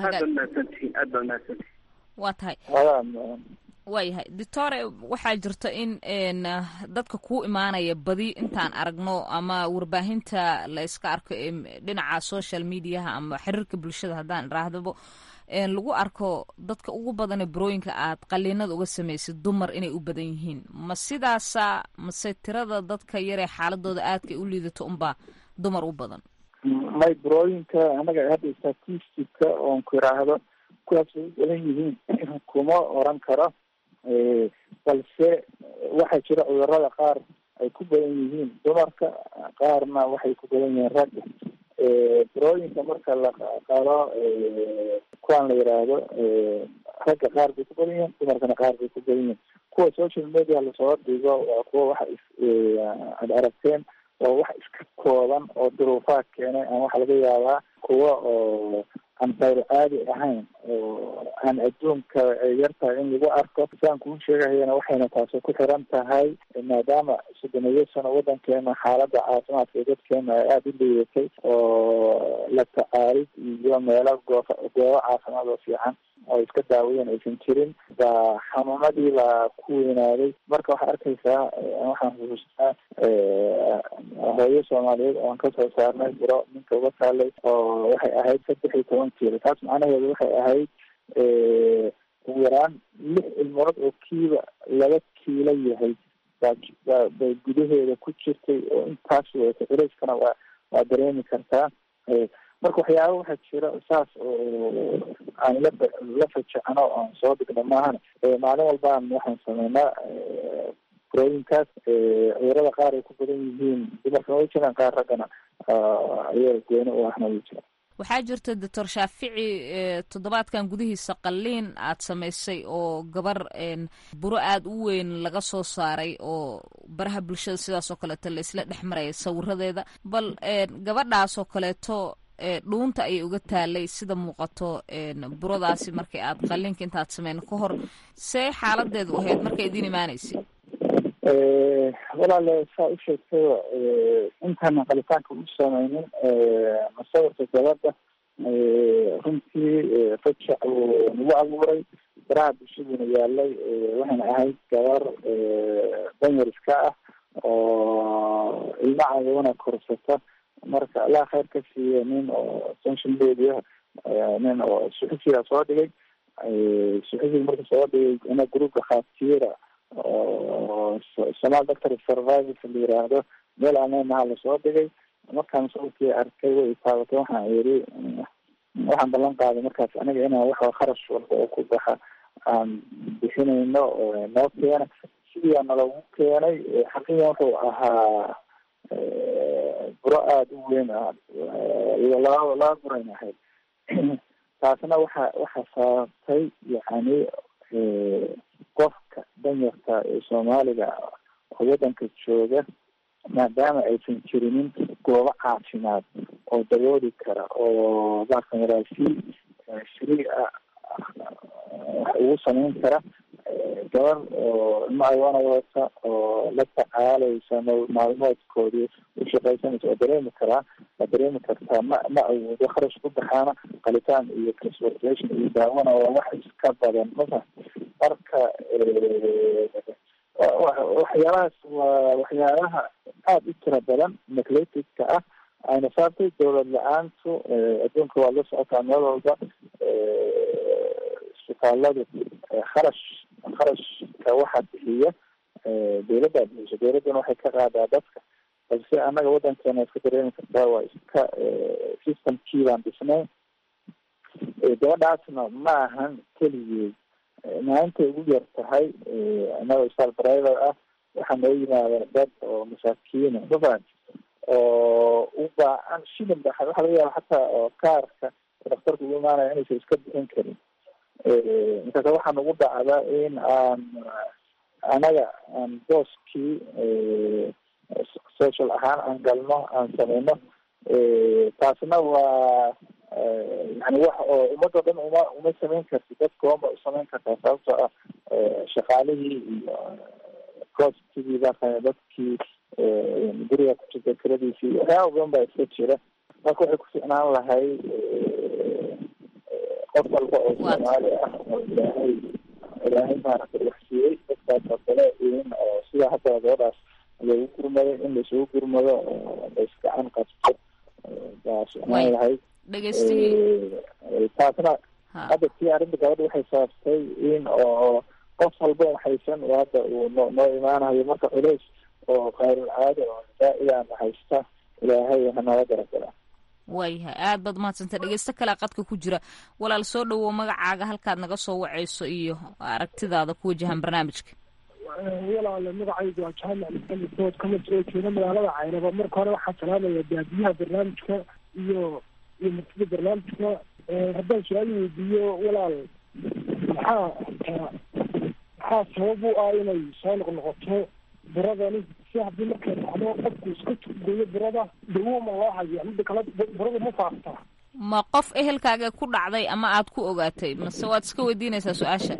waa tahay waayahay doctore waxaa jirta in dadka kuu imaanaya badi intaan aragno ama warbaahinta la iska arko dhinaca social mediaha ama xiriirka bulshada haddaan iraahdabo lagu arko dadka ugu badane burooyinka aad qaliinada uga samaysid dumar inay u badan yihiin ma sidaasa mase tirada dadka yaree xaaladooda aadka u liidato unbaa dumar u badan may burooyinka anaga hadda statistica oon ku iraahdo kuwaas ay u badan yihiin kuma oran karo balse waxaa jira cudurada qaar ay ku badan yihiin dumarka qaarna waxay ku badan yihiin ragga burooyinka marka la qalo kuwaan la yiraahdo ragga qaar bay ku badan yihiin dumarkana qaar bay ku badan yihiin kuwa social media lasoo dhigo waa kuwa waxa ad aragteen waa wax iska kooban oo duruufaha keenay ama waxa laga yaabaa kuwa oo aan qayr caadi ahayn oo aan adduunka yartahay in lagu arko saan kuu sheegahayana waxayna taasi ku xiran tahay maadaama soddoniyo sano wadankeena xaaladda caafimaadka ee dadkeena ay aada u liidatay oo la tacaalid iyo meelo goofa goobo caafimaad oo fiican oo iska daawayeen aysan jirin baa xanuunadii baa ku weynaaday marka waxaa arkaysaa waxaan xusuustaa hooyo soomaaliyeed oan kasoo saarnay buro ninka uga taalay oo waxay ahayd saddex iyo toban kiilo taas macnaheedu waxay ahayd ugu yaraan lix ilmood oo kiiba laba kiilo yahay baa bay gudaheeda ku jirtay oo intaas wata culeyskana waa waa dareemi kartaa marka waxyaaba waxaa jira saas oo aan la la fajacno oan soo dhigno maahan maalin walbaan waxaan sameynaa burooyinkaas cudurada qaar ay ku badan yihiin dumarkana way jiraan qaar raggana ayaga gooni u ahna way jiraan waxaa jirta doctor shaafici toddobaadkan gudihiisa qalliin aad samaysay oo gabar buro aada u weyn laga soo saaray oo baraha bulshada sidaas oo kaleeto la isla dhex maraya sawiradeeda bal gabadhaas oo kaleeto dhuunta ayay uga taalay sida muuqato buradaasi markay aad qalliinka intaad sameyn ka hor see xaaladeedu ahayd markay idiin imaanaysay walaale saa u sheegtay intaana qalitaanka u sameynin masawirka gabadha runtii fajac uu nagu abuuray baraha bulshaduna yaalay waxayna ahayd gabar danyar iska ah oo ilmo cadawana korsata marka allah khayr ka siiya nin oo social media nin oo suxufiga soo dhigay suxufiga marka soo dhigay ina groupka khaatiira oo somal doctor survivors la yiraahdo meel aaneynaha lasoo dhigay markaan sawirkii arkay way taabatay waxaan yiri waxaan ballan qaaday markaas aniga inaan waxa kharash walba oo ku baxa aan bixinayno noo keena sidii aana lagu keenay xaqiiqan wuxuu ahaa buro aada u weyn iyo laba laba burayn ahayd taasna waxa waxa sababtay yani qofka danyarta ee soomaaliga oo waddanka jooga maadaama aysan jirinin goobo caafimaad oo dabooli kara oo baarkan walaasi shrii ah wax ugu sameyn kara gabar oo ilma ayoona wadata oo la tacaalaysa maalmoodkoodii u shaqaysanaysa oo dareemi karaa waa dareemi kartaa ma ma awoodo kharash ku baxaana qalitaan iyo transportation iyo daawana waa wax iska badan masa marka waxyaalahaas waa waxyaalaha aada u tira badan neglativeka ah ayna saabtay dowlad la-aantu adduunka waad la socotaa meel walba isbitaaladu kharash kharashka waxaa bixiya dowladdaa bixiso dowladduna waxay ka qaadaa dadka balse annaga waddankeena iska dareemi kartaa waa iska systemkii baan dhisnay gabadhaasna ma ahan keligeed maalintay ugu yar tahay annaga isbitaal driver ah waxaa noo yimaada dad oo masaakiina mafahant oo u baahan shilin ba waxaa laga yaaba xataa oo kaarka daktarka ugu imaanaya inaysan iska bixin karin markaas waxaa nagu dhacda in aan anaga aan booskii social ahaan aan galno aan sameyno taasna waa yani wax oo ummadoo dhan uma uma samayn karti dadkooma u samayn kartaa sababtoo ah shaqaalihii iyo costigii baa dadkii guriga ku jirta kiradiisii waxyaaba badan baa iska jira marka waxay ku ficnaan lahay qof walba oo soomaali ah oo ilaahay ilaahay maaragtay wax siiyey dadkaas oo kale in oo sida hadda gabadhaas loogu gurmado in laisugu gurmado oo laisgacan qabto baa ficnaan lahayd taasna hadda tii arrinta gabadha waxay sababtay in oo qof walba waxaysan hadda uu no noo imaanayo marka culays oo qayrul caada oo zaa-idaana haysta ilaahay hanala garagala waayahay aad baad mahadsantay dhegeysto kalea qadka ku jira walaal soo dhawow magacaaga halkaad naga soo waceyso iyo aragtidaada ku wajahan barnaamijka walaale magacaygu waa jaamac maxamed dood kama soo jeeda magaalada caynaba marka hore waxaa salaamaya baabiyaha barnaamijka iyo iyo martida barnaamijka haddaan su-aal weydiiyo walaal maxaa maxaa sabab u ah inay soo noqnoqoto buradani si haddii markay dhacdo qofku iska goyo burada dawo ma loo hayo mida kale burada ma faaftaa ma qof ehelkaaga ku dhacday ama aad ku ogaatay mase waad iska weydiinaysaa su-aasha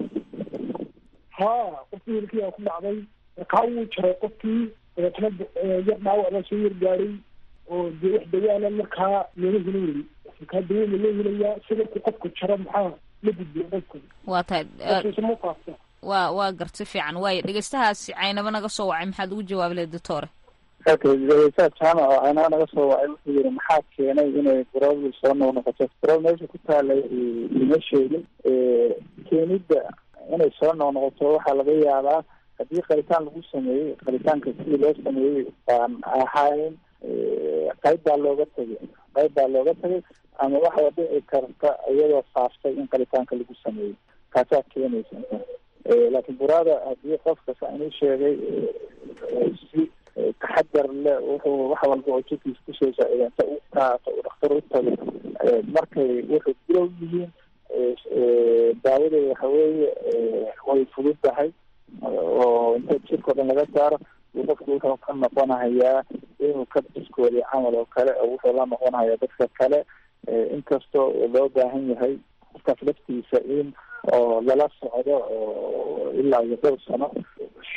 ha qofkii ehelkiiaa ku dhacday markaa wuu jaray qofkii dabeetna yar dhaawac baa soo yar gaadhay oo dee wax dawaana markaa looga helo weli markaa dawo ma loo helayaa sida qofku jaro maxaa la gudbiya qofka waa tahay ma faaftaa waa waa garti fiican waayo dhegeystahaasi caynaba naga soo wacay maxaad ugu jawaabi lahayd doctore dhegeystaha jaamac oo caynaba naga soo wacay wuxuu yiri maxaa keenay inay buradu soo noqnoqoto burada meesha ku taalay ima sheegin keenidda inay soo noqnoqoto waxaa laga yaabaa haddii qalitaan lagu sameeyey qalitaanka sidii loo sameeyey baan ahayn qayb baa looga tegay qayb baa looga tegay ama waxaa dhici karta iyadoo faaftay in qalitaanka lagu sameeyey taasaa keenaysa laakiin burada haddii qofka saa inuu sheegay si taxadar le wuxuu wax walba oo jirkiisa kusoo saaciida inta u qaato uu dhakhtar u tago markay wuxuu bilow yihiin daawadeeda waxa weeye way fudud tahay oo inta jirka o dhan laga saaro uu qofku wuxuu ka noqonahayaa inuu ka biskoodiyo camal oo kale oo wuxuu la noqonahayaa dadka kale inkastoo loo baahan yahay qofkaas laftiisa in oo lala socdo oo ilaa iyo dhowr sano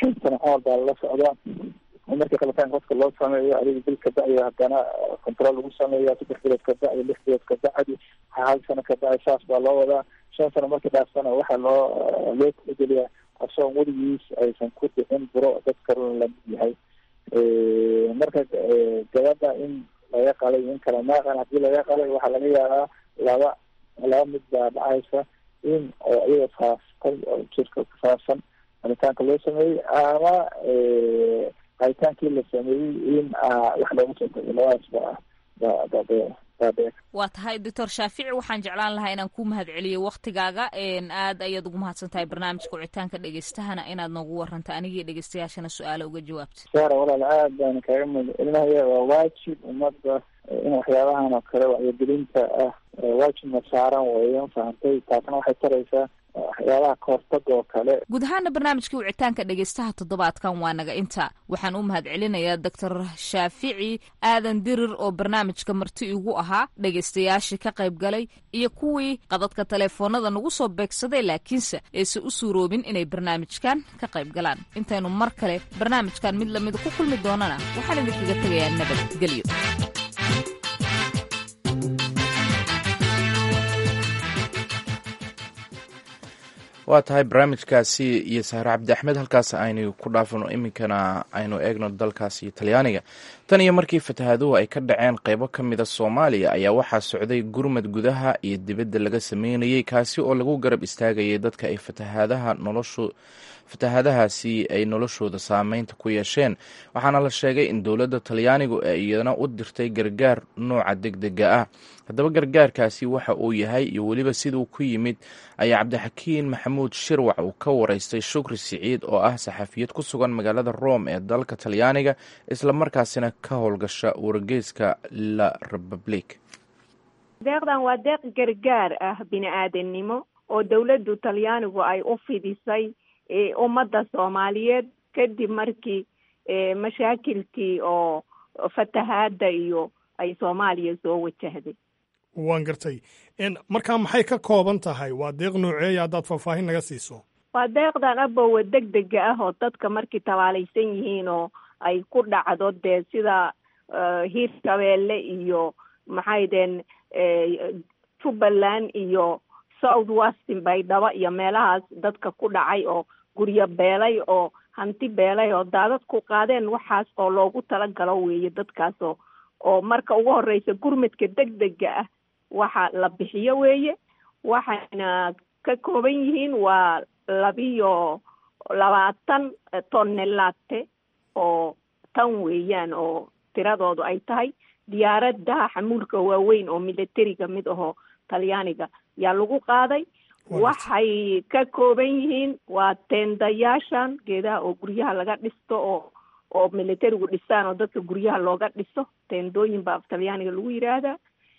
shan sano camal baa lala socdaa markii qalitaanka qofka loo sameeyo adiga bil ka bacdi haddana control lagu sameeya saddex bilood ka bacdi lix bilood ka bacdi hal sano ka bacdi saas baa loo wadaa shan sano markii dhaafsana waxaa loo loo talageliyaa asoon weligiis aysan ku dhicin buro dad kalena lamid yahay marka gabadha in laga qalay in kale maaqan hadii laga qalay waxaa laga yaabaa laba laba mid baa dhacaysa in oo iyada faafsan oo jirka kufaafsan qalitaanka loo sameeyey ama qalitaankii la sameeyey in wax loogu soo tago labadaas ba ba ba baabe waa tahay doctor shaafici waxaan jeclaan lahaa inaan ku mahad celiyo waktigaaga aad ayaad ugu mahadsan tahay barnaamijka wicitaanka dhegeystahana inaad noogu waranta anigii dhegeystayaashana su-aalo uga jawaabta saara walaal aad baan kaaga mahad celinaya waa waajib ummadda in waxyaabahan oo kale wacyigelinta ah waajibna saaran weeyan fahantay taasna waxay taraysaa waxyaabaha kahortaga oo kale guud ahaana barnaamijkii wicitaanka dhegeystaha toddobaadkan waa naga inta waxaan u mahad celinayaa doctor shaafici aadan dirir oo barnaamijka marti igu ahaa dhegeystayaashii ka qayb galay iyo kuwii qadadka taleefoonada nagu soo beegsaday laakiinse aysan u suuroobin inay barnaamijkan ka qayb galaan intaynu mar kale barnaamijkan mid lamida ku kulmi doonana waxaan idinkaga tegayaa nabadgelyo waa tahay barnaamijkaasi iyo sahre cabdi axmed halkaas aynu ku dhaafano iminkana aynu eegno dalkaasi talyaaniga tan iyo markii fatahaaduhu ay ka dhaceen qeybo ka mida soomaaliya ayaa waxaa socday gurmad gudaha iyo dibadda laga sameynayay kaasi oo lagu garab istaagayay dadka ay fatahaadaha noloshu fatahaadahaasi ay noloshooda saameynta ku yeesheen waxaana la sheegay in dowladda talyaanigu ay iyana u dirtay gargaar nooca degdega ah haddaba gargaarkaasi waxa uu yahay iyo weliba siduu ku yimid ayaa cabdixakiin maxamuud shirwac uu ka waraystay shukri siciid oo ah saxafiyad ku sugan magaalada rome ee dalka talyaaniga islamarkaasina ka howlgasha wargeyska la republic deeqdan waa deeq gargaar ah bini aadannimo oo dowladdu talyaanigu ay u fidisay ummadda soomaaliyeed kadib markii mashaakilkii oo fatahaadda iyo ay soomaaliya soo wajahday waan gartay markaa maxay ka kooban tahay waa deeq nooceeya haddaad faahfaahin naga siiso waa deeqdan abowa deg dega ah oo dadka markii tabaalaysan yihiin oo ay ku dhacdo dee sida hiirshabeelle iyo maxay deen jubbaland iyo south westin baydhabo iyo meelahaas dadka ku dhacay oo guryo beelay oo hanti beelay oo daadad ku qaadeen waxaas oo loogu talagalo weeye dadkaasoo oo marka ugu horeysa gurmadka degdega ah waxa la bixiyo weeye waxayna ka kooban yihiin waa labiyo labaatan tonnelate oo tan weeyaan oo tiradoodu ay tahay diyaaradaha xamuulka waaweyn oo militariga mid ahoo talyaaniga yaa lagu qaaday waxay ka kooban yihiin waa teendayaashan geedaha oo guryaha laga dhisto oo oo militarigu dhisaan oo dadka guryaha looga dhiso teendooyin baa af talyaaniga lagu yidhaahdaa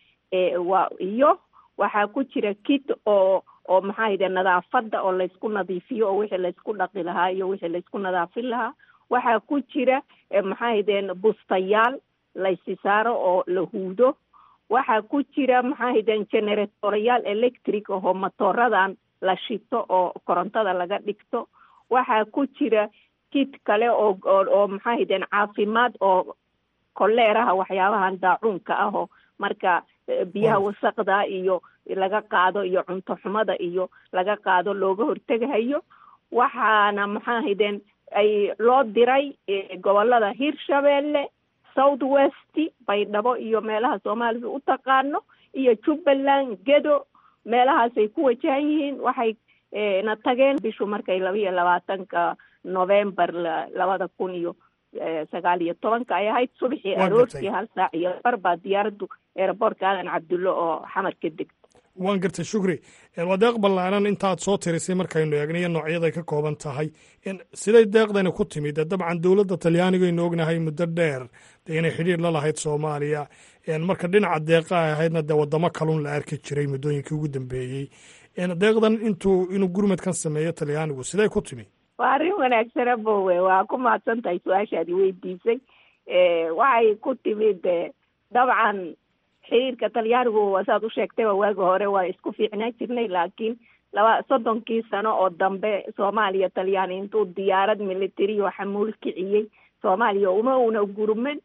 waa iyo waxaa ku jira kit oo oo maxaa yidhe nadaafadda oo laysku nadiifiyo oo wixii laysku dhaqi lahaa iyo wixii laysku nadaafin lahaa waxaa ku jira maxaa yidheen bustayaal laysi saaro oo la huudo waxaa ku jira maxaa yidheen generatorayaal electric ahoo matooradan la shito oo korontada laga dhigto waxaa ku jira kit kale oo oo maxaa yidheen caafimaad oo koleeraha waxyaabahan daacuunka ah oo marka biyaha wasaqda iyo laga qaado iyo cunto xumada iyo laga qaado looga hortegahayo waxaana maxaa haydeen ay loo diray gobolada hiirshabeelle south west baydhabo iyo meelaha soomaalida u taqaano iyo jubbaland gedo meelahaasay ku wajahan yihiin waxay na tageen bishu markay laba iyo labaatanka november labada kun iyo sagaal iyo tobanka ay ahayd subaxii aroortii hal saac iyo bar baa diyaaraddu eeraboortka aadan cabdulle oo xamar ka degta waan gartay shukri waa deeq ballaanan intaad soo tirisay markaynu eegnayo noocyaday ka kooban tahay siday deeqdani ku timid dabcan dowladda talyaaniga aynu ognahay muddo dheer dee inay xidhiir la lahayd soomaaliya marka dhinaca deeqa ay ahaydna dee waddamo kalun la arki jiray muddooyinkii ugu dambeeyey deeqdan intuu inuu gurmadkan sameeyo talyaanigu siday ku timi waa arrin wanaagsana bowe waa ku mahadsan tahay su-aashaadi weydiisay waxay ku timid dabcan xiriirka talyaanigu saad u sheegtayba waagi hore waa isku fiicnaan jirnay laakiin laba soddonkii sano oo dambe soomaaliya talyaani intuu diyaarad military oo xamuul kiciyey soomaaliya uma una gurman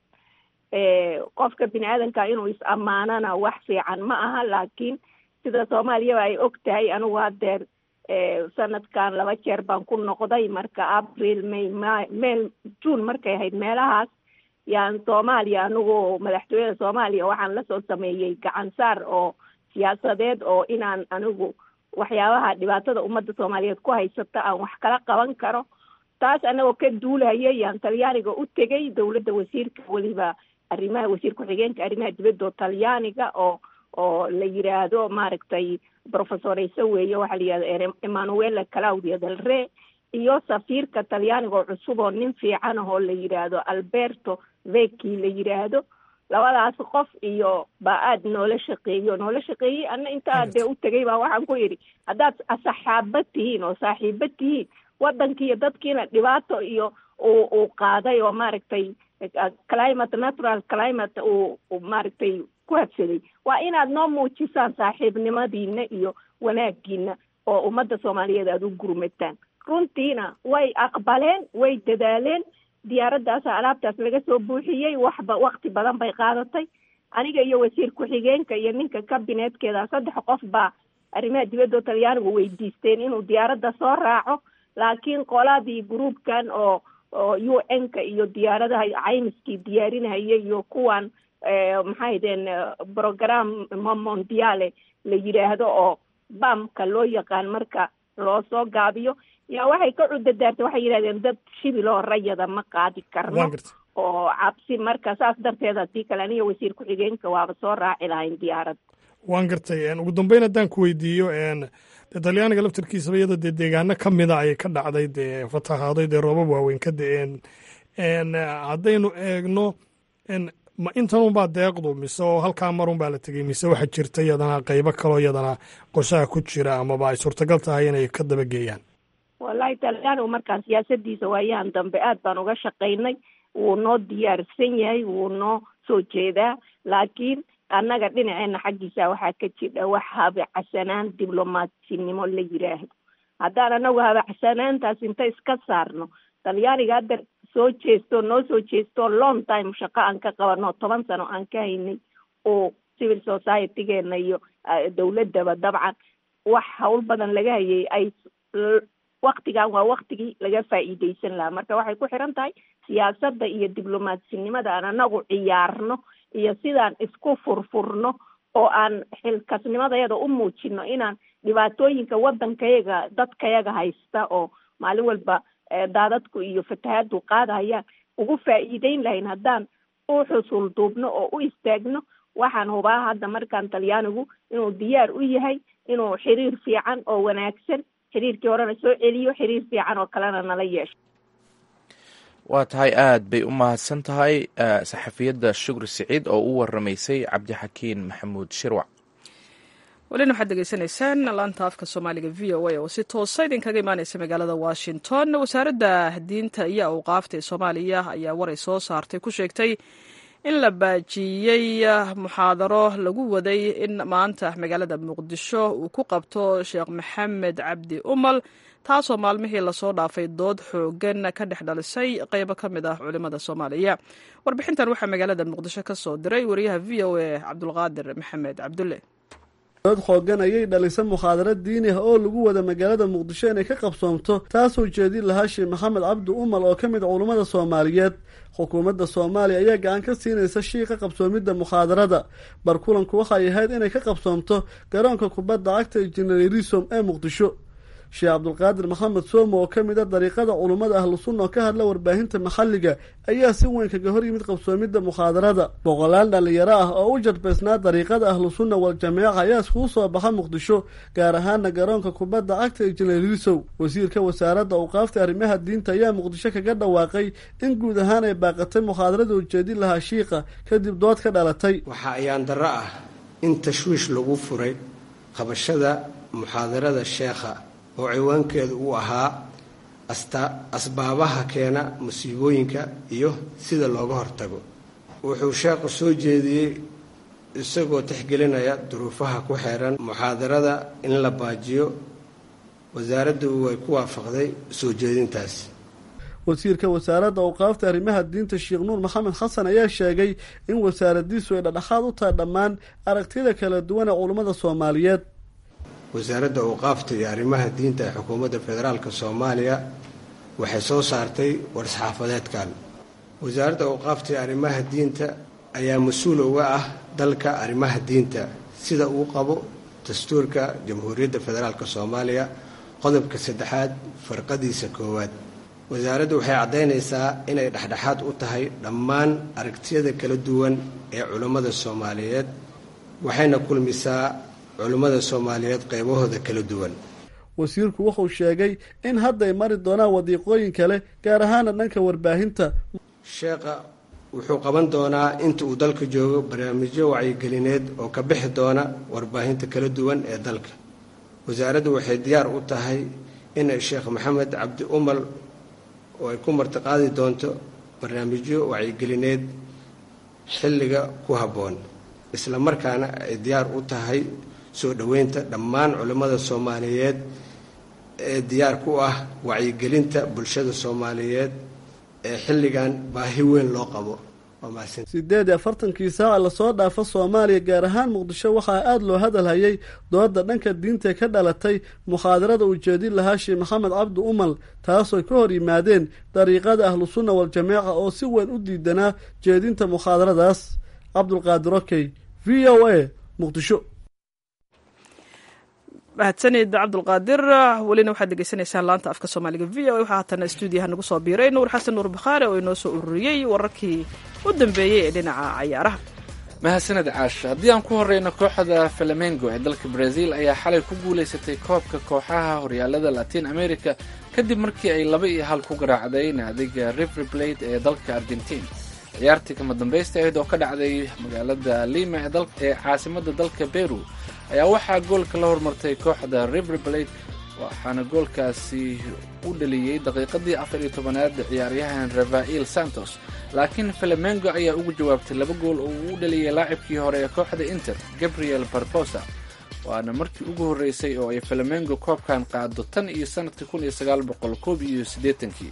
qofka bini aadanka inuu is ammaanana wax fiican ma aha laakiin sida soomaaliyaba ay og tahay anigu haddeer sanadkan laba jeer baan ku noqday marka april may ma meel june markay ahayd meelahaas yaan soomaaliya anigu madaxtooyada soomaaliya waxaan lasoo sameeyey gacan saar oo siyaasadeed oo inaan anigu waxyaabaha dhibaatada ummadda soomaaliyeed ku haysata aan wax kala qaban karo taas anagoo ka duulaya yaan talyaaniga u tegay dowladda wasiirka weliba arrimaha wasiir ku-xigeenka arrimaha dibadda oo talyaaniga oo oo la yiraahdo maaragtay professor ise weeye waxaa la yihahda emmanuela claudia del re iyo safiirka talyaaniga oo cusub oo nin fiican ahoo la yiraahdo alberto veki la yiraahdo labadaas qof iyo baa aada noola shaqeeyo noola shaqeeyey ana intaa dee u tegay baa waxaan ku yidhi haddaad saxaaba tihiin oo saaxiiba tihiin wadankii iyo dadkiina dhibaato iyo uu uu qaaday oo maaragtay climate natural climate uu maaragtay ku habsaday waa inaad noo muujisaan saaxiibnimadiina iyo wanaagiina oo ummadda soomaaliyeed aada u gurmataan runtiina way aqbaleen way dadaaleen diyaaraddaasa alaabtaas laga soo buuxiyey waxba wakti badan bay qaadatay aniga iyo wasiir ku-xigeenka iyo ninka kabineedkeeda saddex qof baa arrimaha dibadda talyaanigu weydiisteen inuu diyaaradda soo raaco laakiin qoladii gruubkan oo oo u n ka iyo diyaaradaha caymiskii diyaarinahaya iyo kuwan maxay deen program mondiale la yidhaahdo oo bamka loo yaqaan marka loo soo gaabiyo yaa waxay ka cudadaartay waxay yidhahdeen dad shibiloo rayada ma qaadi karno oo cabsi marka saas darteed haddii kale aniga wasiir ku-xigeenka waaba soo raaci lahayn diyaarad waan gartay ugu dambeyn haddaan ku weydiiyo dee talyaaniga laftarkiisaba iyada dee deegaano ka mida ayay ka dhacday dee fatahaaday dee roobab waaweyn ka da-een haddaynu eegno ma intanunbaa deeqdu mise oo halkaa marun baa la tegey mise waxaa jirta iyadana qeybo kaloo iyadana qorshaha ku jira amaba ay suurtagal tahay inay ka dabageeyaan wallahi talyaanigu markaan siyaasadiisa waayahan dambe aad baan uga shaqaynay wuu noo diyaarsan yahay wuu noo soo jeedaa laakiin annaga dhinaceena xaggiisa waxaa ka jidha wax habacasanaan diblomaatsinimo la yiraahdo haddaan anagu habacsanaantaas inta iska saarno talyaaniga hadda soo jeesto noo soo jeesto long time shaqo aan ka qabano toban sano aan ka haynay oo civil societygeena iyo dowladaba dabcan wax hawl badan laga hayay ay waktigan waa waktigii laga faa'iideysan lahaa marka waxay ku xiran tahay siyaasadda iyo diblomaatsinimada aan anagu ciyaarno iyo sidaan isku furfurno oo aan xilkasnimadayada u muujino inaan dhibaatooyinka waddankayaga dadkayaga haysta oo maalin walba daadadku iyo fatahaadu qaadahayaan ugu faa'iideyn lahayn haddaan u xusul duubno oo u istaagno waxaan hubaa hadda markaan talyaanigu inuu diyaar u yahay inuu xiriir fiican oo wanaagsan xiriirkii horena soo celiyo xiriir fiican oo kalena nala yeesho waa tahay aad bay u mahadsan tahay saxafiyadda shukri siciid oo u waramaysay cabdixakiin maxamuud shirwac welina waxaad degeysanaysaan laanta afka soomaaliga v o a oo si toosa idinkaga imaaneysa magaalada washington wasaaradda diinta iyo awqaafta ee soomaaliya ayaa waray soo saartay ku sheegtay in la baajiyey muxaadaro lagu waday in maanta magaalada muqdisho uu ku qabto sheekh maxamed cabdi umal taasoo maalmihii lasoo dhaafay dood xoogan ka dhex dhalisay qeybo ka mid ah culimada soomaaliya warbixintan waxaa magaalada muqdisho ka soo diray wariyaha v o a cabdulqaadir maxamed cabdulle dood xoogan ayay dhalisay mukhaadaro diini ah oo lagu wada magaalada muqdisho inay ka qabsoomto taasoo jeedin lahaa sheekh maxamed cabdi umal oo ka mid a culummada soomaaliyeed xukuumadda soomaaliya ayaa gacan ka siinaysa shiiqa qabsoomidda mukhaadarada barkulanku waxay ahayd inay ka qabsoomto garoonka kubadda cagta injineerisom ee muqdisho sheekh cabdulqaadir maxamed soomo oo ka mid a dariiqada culummada ahlu sunna oo ka hadla warbaahinta maxalliga ayaa si weyn kaga hor yimid qabsoomidda mukhaadarada boqolaal dhallinyaro ah oo u jarbaysnaa dariiqada ahlu sunna wal jameeca ayaa iskugu soo baxa muqdisho gaar ahaana garoonka kubadda cagta injineerisow wasiirka wasaaradda awqaafta arrimaha diinta ayaa muqdisho kaga dhawaaqay in guud ahaan ay baaqatay mukhaadarada ujeedin lahaa shiiqa kadib dood ka dhalatay waxaa ayaan darro ah in tashwiish lagu furay qabashada muxaadarada sheekha oo ciwaankeedu uu ahaa asbaabaha keena musiibooyinka iyo sida looga hortago wuxuu sheekhu soo jeediyey isagoo tixgelinaya duruufaha ku xeeran muxaadarada in la baajiyo wasaaraddu way ku waafaqday soo jeedintaas wasiirka wasaaradda awqaafta arrimaha diinta sheekh nuur maxamed xasan ayaa sheegay in wasaaradiisu ay dhadhexaad u tahay dhammaan aragtida kala duwan ee culummada soomaaliyeed wasaaradda awqaafta iyo arrimaha diinta ee xukuumadda federaalka soomaaliya waxay soo saartay war-saxaafadeedkan wasaaradda awqaafta iyo arrimaha diinta ayaa mas-uul uga ah dalka arrimaha diinta sida uu qabo dastuurka jamhuuriyadda federaalk soomaaliya qodobka saddexaad farqadiisa koowaad wasaaraddu waxay caddaynaysaa inay dhexdhexaad u tahay dhammaan aragtiyada kala duwan ee culummada soomaaliyeed waxayna kulmisaa culummada soomaaliyeed qaybahooda kala duwan wasiirku wuxuu sheegay in hadday mari doonaan wadiiqooyin kale gaar ahaana dhanka warbaahinta sheekha wuxuu qaban doonaa inta uu dalka joogo barnaamijyo wacyigelineed oo ka bixi doona warbaahinta kala duwan ee dalka wasaaraddu waxay diyaar u tahay inay sheekh maxamed cabdi umal oo ay ku martiqaadi doonto barnaamijyo wacyigelineed xilliga ku habboon isla markaana ay diyaar u tahay soo dhoweynta dhammaan culimmada soomaaliyeed ee diyaar ku ah wacyigelinta bulshada soomaaliyeed ee xilligan baahi weyn loo qabo sideed iyo afartankii saaca lasoo dhaafo soomaaliya gaar ahaan muqdisho waxaa aada loo hadalhayay dooda dhanka diinta ka dhalatay mukhaadarada uu jeedin lahaa sheekh maxamed cabdi umal taasoo ka hor yimaadeen dariiqada ahlusunna waljamaaca oo si weyn u diidanaa jeedinta mukhaadaradaas cabdulqaadir okey v o a muqdisho mahadsanid cabdulqaadir welina waxaad degeysanaysaan laanta afka soomaaliga v o a waxaa haatana stuudiyaha nagu soo biiray nuur xasan nuur bakhaare oo inoo soo ururiyey wararkii u dambeeyey ee dhinaca cayaaraha mahadsaned caash haddii aan ku horeyno kooxda flamengo ee dalka brazil ayaa xalay ku guulaysatay koobka kooxaha horyaalada latin america kadib markii ay laba iyo hal ku garaacday naadiga river plate ee dalka argentin ciyaartii kama dambaysta ahayd oo ka dhacday magaalada lima ee caasimada dalka beru ayaa waxaa goolka la hormartay kooxda river plate waxaana goolkaasi u dhaliyey daqiiqadii afar iyo tobanaad ciyaaryahan rafael santos laakiin flamengo ayaa ugu jawaabtay laba gool oo uu u dhaliyay laacibkii hore ee kooxda inter gabriel barbosa waana markii ugu horreysay oo ay flamengo koobkan qaado tan iyo sanadkii kun iyo sagaal boqol koob iyo siddeetankii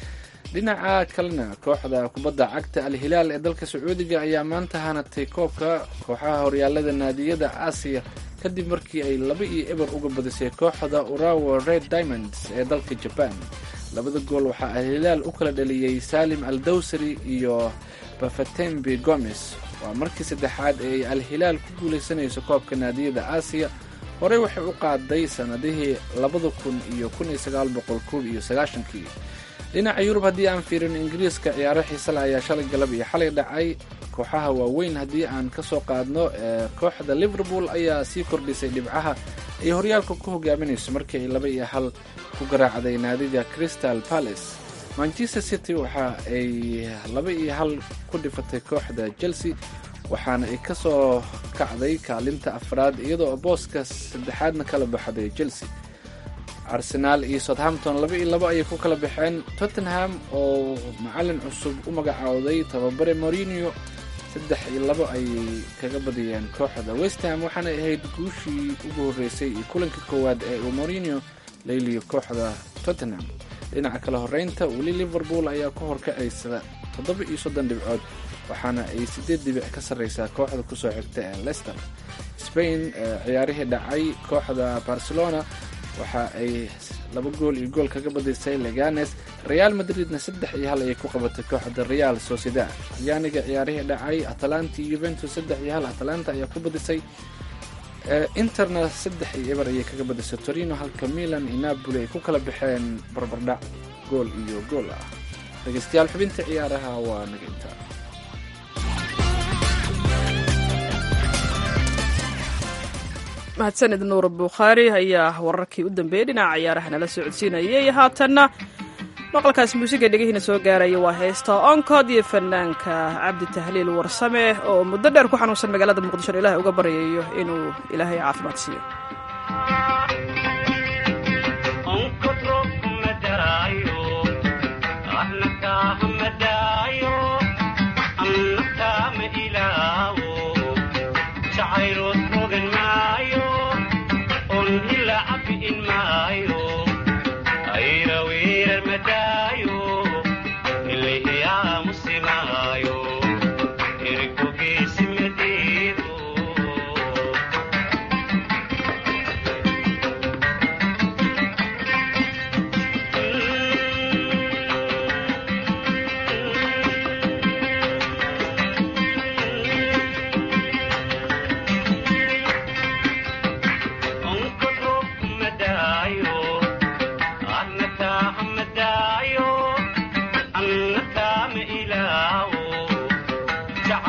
dhinaca kalena kooxda kubadda cagta al hilaal ee dalka sacuudiga ayaa maanta hanatay koobka kooxaha horyaalada naadiyada aasiya kadib markii ay laba iyo eber uga badisay kooxda urawa red diamonds ee dalka jaban labada gool waxaa al hilaal u kala dhaliyey salim al dawsari iyo bafatembi gomes waa markii saddexaad ee ay al hilaal ku guulaysanayso koobka naadiyada aasiya horey waxay u qaaday sannadihii labada kun iyo kun iyo sagaal boqol koob iyo sagaashankii dhinaca yurub haddii aan fiirino ingiriiska ciyaaro xiisale ayaa shalay galab iyo xalay dhacay kooxaha waaweyn haddii aan ka soo qaadno kooxda liverpool ayaa sii kordhisay dhibcaha ay horyaalka ku hogaaminayso markii ay laba iyo hal ku garaacday naadiga crystal palace manchester city waxa ay laba iyo hal ku dhifatay kooxda chelsea waxaana ay ka soo kacday kaalinta afraad iyadoo booska saddexaadna kala baxday chelsea arsenaal iyo southampton laba iyo labo ayay ku kala baxeen tottenham oo macalin cusub u magacaawday tababare morinio saddex iyo labo ayay kaga badiyeen kooxda westham waxaana ahayd guushii ugu horreysay iyo kulanka koowaad ee uu morinio layliyo kooxda tottenham dhinaca kale horeynta weli liverpool ayaa ku horkacaysa toddoba iyo soddon dhibcood waxaana ay siddeed dhibic ka sarreysaa kooxda kusoo xigta ee leicester spain ciyaarihii dhacay kooxda barcelona waxa ay laba gool iyo gool kaga badisay leganes real madridna saddex iyo hal ayay ku qabatay kooxda real sociedad talyaaniga ciyaarihii dhacay atalanta iyo yuventus saddex iyo hal atalanta ayaa ku badisay interna saddex iyo eber ayay kaga badisay torino halka milan iyo napoli ay ku kala baxeen barbardhac gool iyo gool ah dhegeystayaal xubinta ciyaaraha waa naga intaa mahadsanid nuur bukhaari ayaa wararkii u dambeeyey dhinaca ciyaaraha nala soo codsiinayay haatanna maqalkaas muusiga dhegihiina soo gaaraya waa heesta oncod iyo fanaanka cabdi tahliil warsame oo muddo dheer ku xanuunsan magaalada muqdisho ilahay uga baryayo inuu ilaahay caafimaad siiyo Chairo, Rogan Mayo, on Hilla Api in Mayo.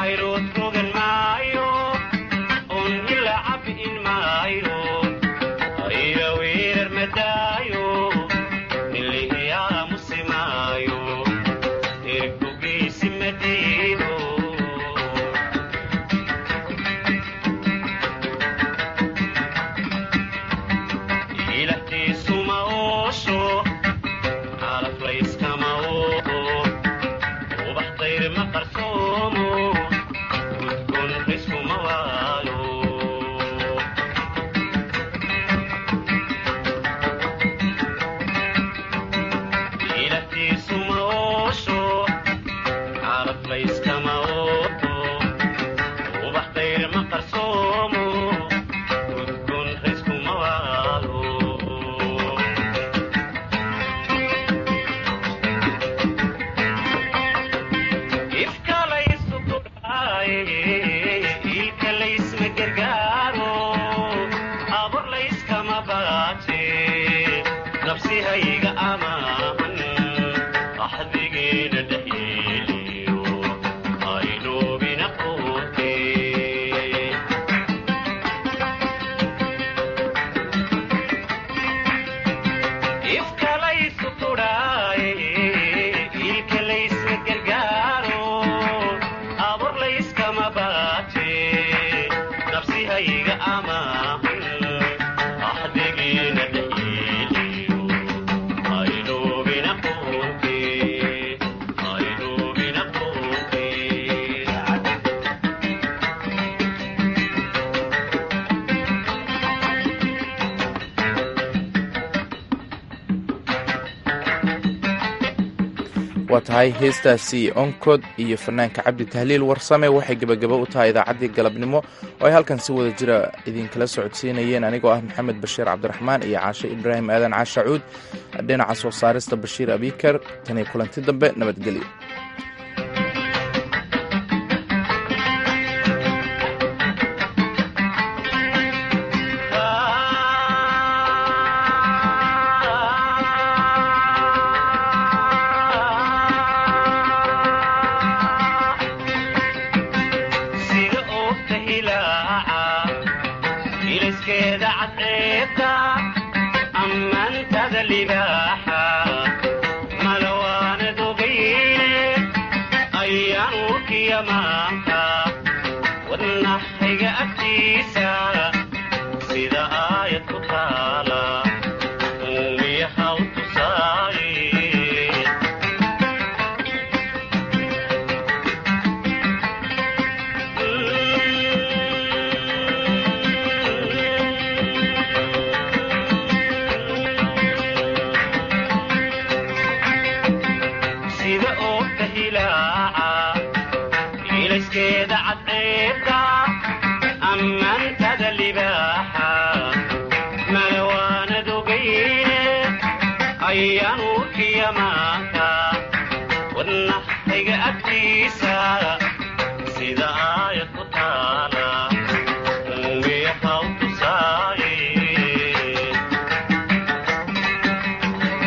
waa tahay heestaasi onkod iyo fanaanka cabdi tahliil warsame waxay gebagabo u tahay idaacaddii galabnimo oo ay halkan si wada jira idinkala socodsiinayeen anigoo ah maxamed bashiir cabdiraxmaan iyo caashe ibraahim aadan caashacuud dhinaca soo saarista bashiir abikar taniyo kulanti dambe nabadgelyo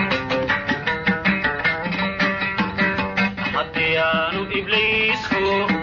haddiyaanu ibliisku